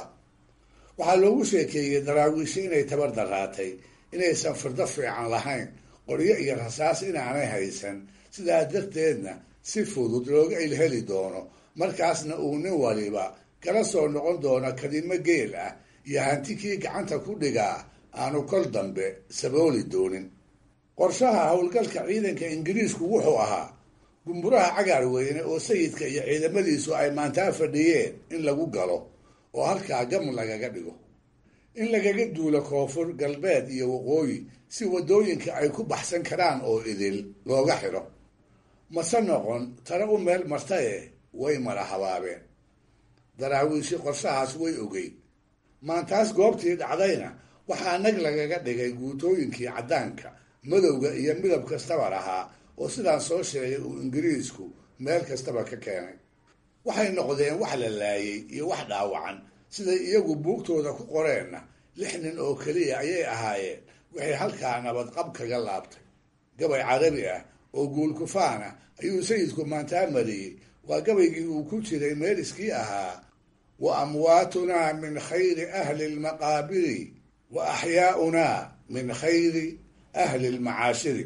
waxaa loogu sheekeeyey daraawiishe inay tabar daraatay inaysan firdo fiican lahayn qoryo iyo rasaas inaanay haysan sidaa darteedna si fudud looga ilheli doono markaasna uu nin waliba kala soo noqon doono kadimo geel ah iyo hanti kii gacanta ku dhigaa aanu kol dambe sabooli doonin qorshaha howlgalka ciidanka ingiriisku wuxuu ahaa gumburaha cagaar weyne oo sayidka iyo ciidamadiisu ay maantaa fadhiyeen in lagu galo oo halkaa gam lagaga dhigo in lagaga duulo koonfur galbeed iyo waqooyi si waddooyinka ay ku baxsan karaan oo idil looga xidho mase noqon tare u meel martaye way mala habaabeen daraawiishi qorshahaas way ogeyd maantaas goobtii dhacdayna waxaa nag lagaga dhigay guutooyinkii caddaanka madowga iyo midab kastaba lahaa oo sidaan soo sheegay uu ingiriisku meel kastaba ka keenay waxay noqdeen wax la laayay iyo wax dhaawacan siday iyagu buugtooda ku qoreenna lix nin oo keliya ayay ahaayeen waxay halkaa nabadqab kaga laabtay gabay carabi ah oo guulkufaan ah ayuu sayidku maantaa mariyey waa gabaygii uu ku jiray meeliskii ahaa wa amwaatunaa min khayri ahli lmaqaabiri wa axyaaunaa min khayri ahli lmacaashiri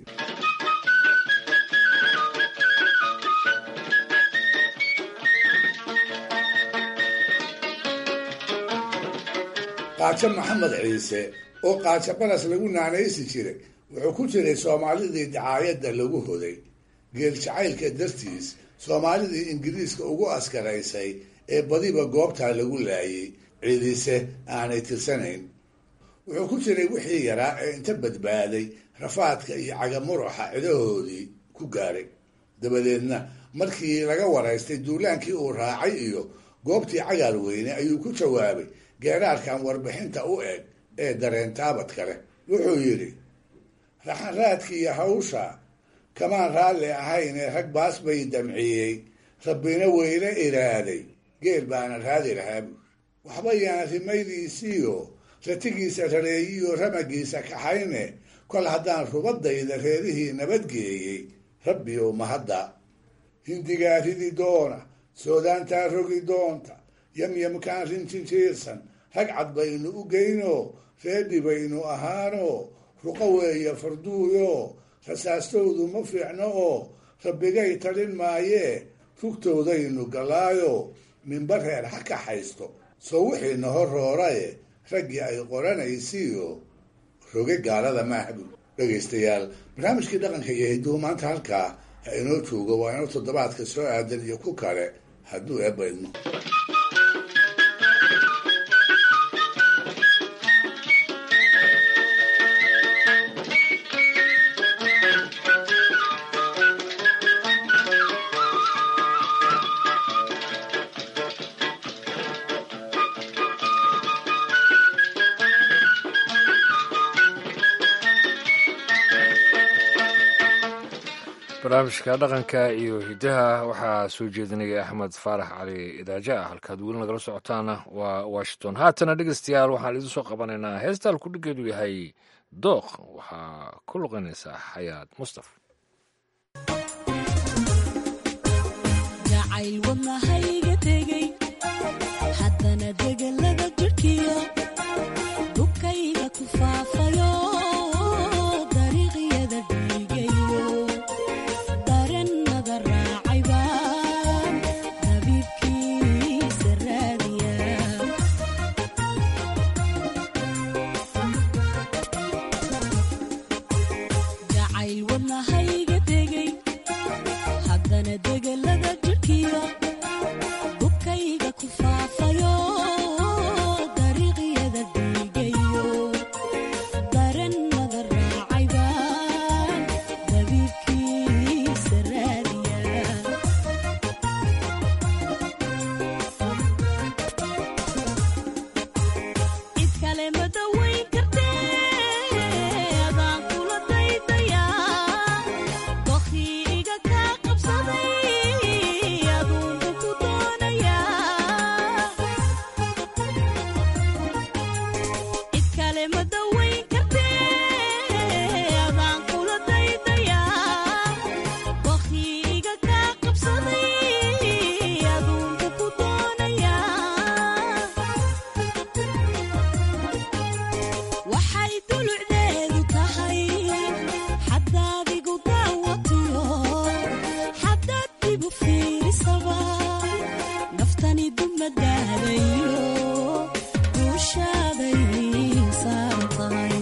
qaajo maxamed ciise oo qaajo balas lagu naanaysi jiray wuxuu ku jiray soomaalidii dacaayadda lagu hoday geel jacaylka dartiis soomaalidii ingiriiska ugu askaraysay ee badiba goobtaa lagu laayay ciidise aanay tirsanayn wuxuu ku jiray wixii yaraa ee inta badbaaday rafaadka iyo cagamuruxa cidahoodii ku gaaray dabadeedna markii laga waraystay duulaankii uu raacay iyo goobtii cagaar weyne ayuu ku jawaabay geeraarkan warbixinta u eg ee dareen taabad kale wuxuu yidhi raxanraadkiiyo hawsha kamaan raalli ahayn ee rag baas bay damciyey rabbina weyla iraaday geel baana raadi lahaa buur waxba yaan rimaydiisiiyo ratigiisa rareeyiyo ramagiisa kaxayne kol haddaan rubadayda reerihii nabadgeeyey rabbi ow mahadda hindigaa ridi doona soodaantaa rogi doonta yamyamkaan rinjinjiirsan rag cad baynu u geyno reedhi baynu ahaano ruqo weeye farduuyo rasaastoodu ma fiicno oo rabbigay talin maayee rugtoodaynu gallaayo minba reer ha kaxaysto soo wixiina hor rooraye raggii ay qoranaysiiyo roge gaalada maahbu dhegaystayaal barnaamijkii dhaqanka iyo hidduhu maanta halkaa ha inoo joogo waa inoo toddobaadka soo aadan iyo ku kale hadduu eebba idmo barnaamijka dhaqanka iyo hidaha waxaa soo jeedinaya axmed faarax cali idaaja ah halkaad weli nagala socotaana waa washington haatana dhegeystayaal waxaan idiin soo qabanaynaa heesta alkudhigeedu yahay dooq waxaa ku luqanaysaa xayaad mustaf jacayl wadnahayga tegey haddana degelada jirhkiyo dhubkayga ku faafayo dariiqyada dhiigayo darennada raacay baan dabiibkiisa raadiya jacayl wadnahayga tegey haddana degelada jirhkiyo dhubkayga ku faafayo dariiqyada dhiigayo darennada raacay baan dabiibkiisa raadiya cid kale ma dawayn kartee adaan kula daydayaa dokhii iga kaa qabsaday aduunku ku doonayaa cid kale ma dawayn kartee adaan kula daydayaa dokhii iga kaa qabsaday aduunku ku doonayaa waxay dulucdeedu tahay xadaad igu daawatiyo xadaad dibu fiirisaba naftani dumadaadayo duushaaday saaran tahay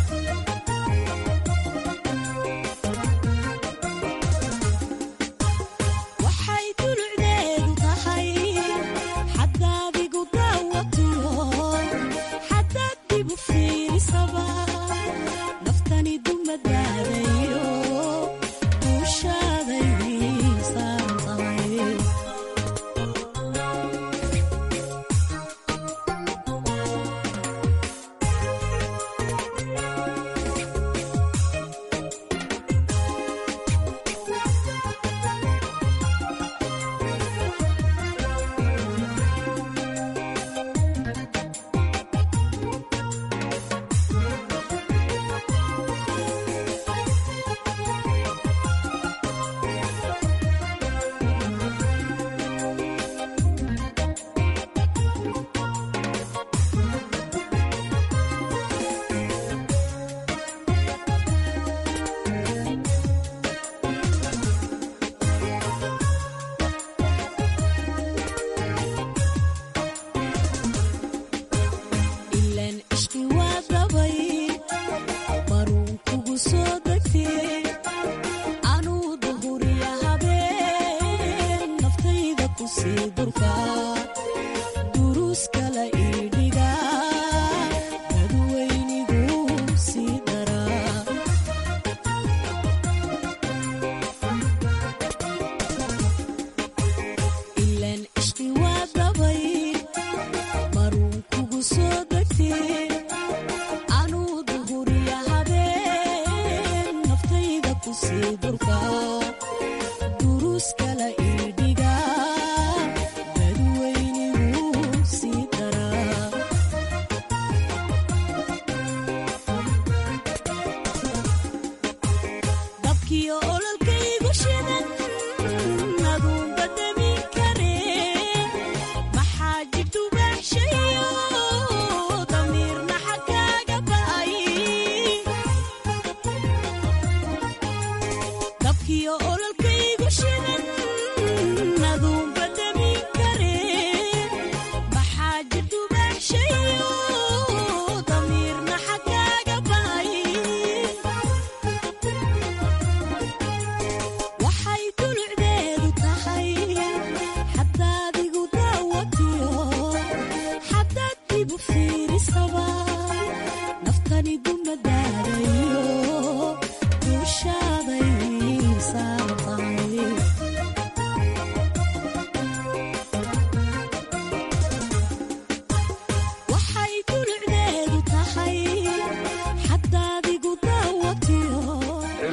waxay dulucdeedu tahay xadaad igu daawatiyo xadaad dibu fiirisaba naftani dumadaadayo duushaaday saaran tahay ilan ishqi waa dabay baruun kugu soo degtee anuu duhuriya habeen naftayda ku sii durka duruus kala ii dhiga dadweynigu sii daraa ilan ishqi waa dabay baruun kugu soo degtee anuu duhuriya habeen naftayda ku sii durka duruus kala ii dhiga dadweynigu sii daraa dabkiyo ololkaygu shidan aduunba damin karee maxaa jirtu baaxshayo damiirna xagkaaga ba'ay dabkiyo ololkaygu shidan aduunba damin karee maxaa jirtu baaxshayo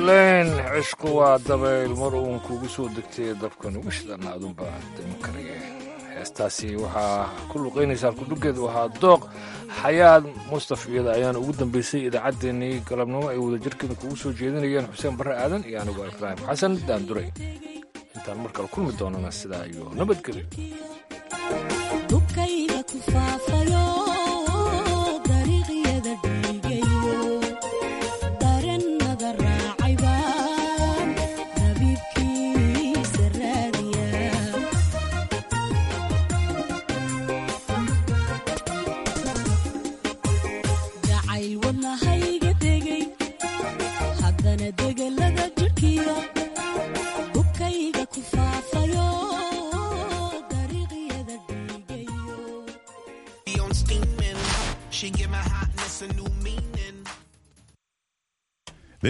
ileen cishku waa dabayl mar uun kugu soo degtay dabkan uga shidan adunba dami karaya heestaasi waxaa ku luqaynaysaa kudhugeedu ahaa dooq xayaad mustaf iyada ayaana ugu dambeysay idaacaddeenii galabnimo ay wadajirkeeda kugu soo jeedinayeen xuseen barre aadan iyo anigu ibraahim xasan daanduray intaan mar kale kulmi doonana sidaa iyo nabadgelyo dhulkayga ku faafayo dariiqyada dhiigayo darannada raacay baan rabiibkiisa raadiya jacayl wadnahayga degay haddana degel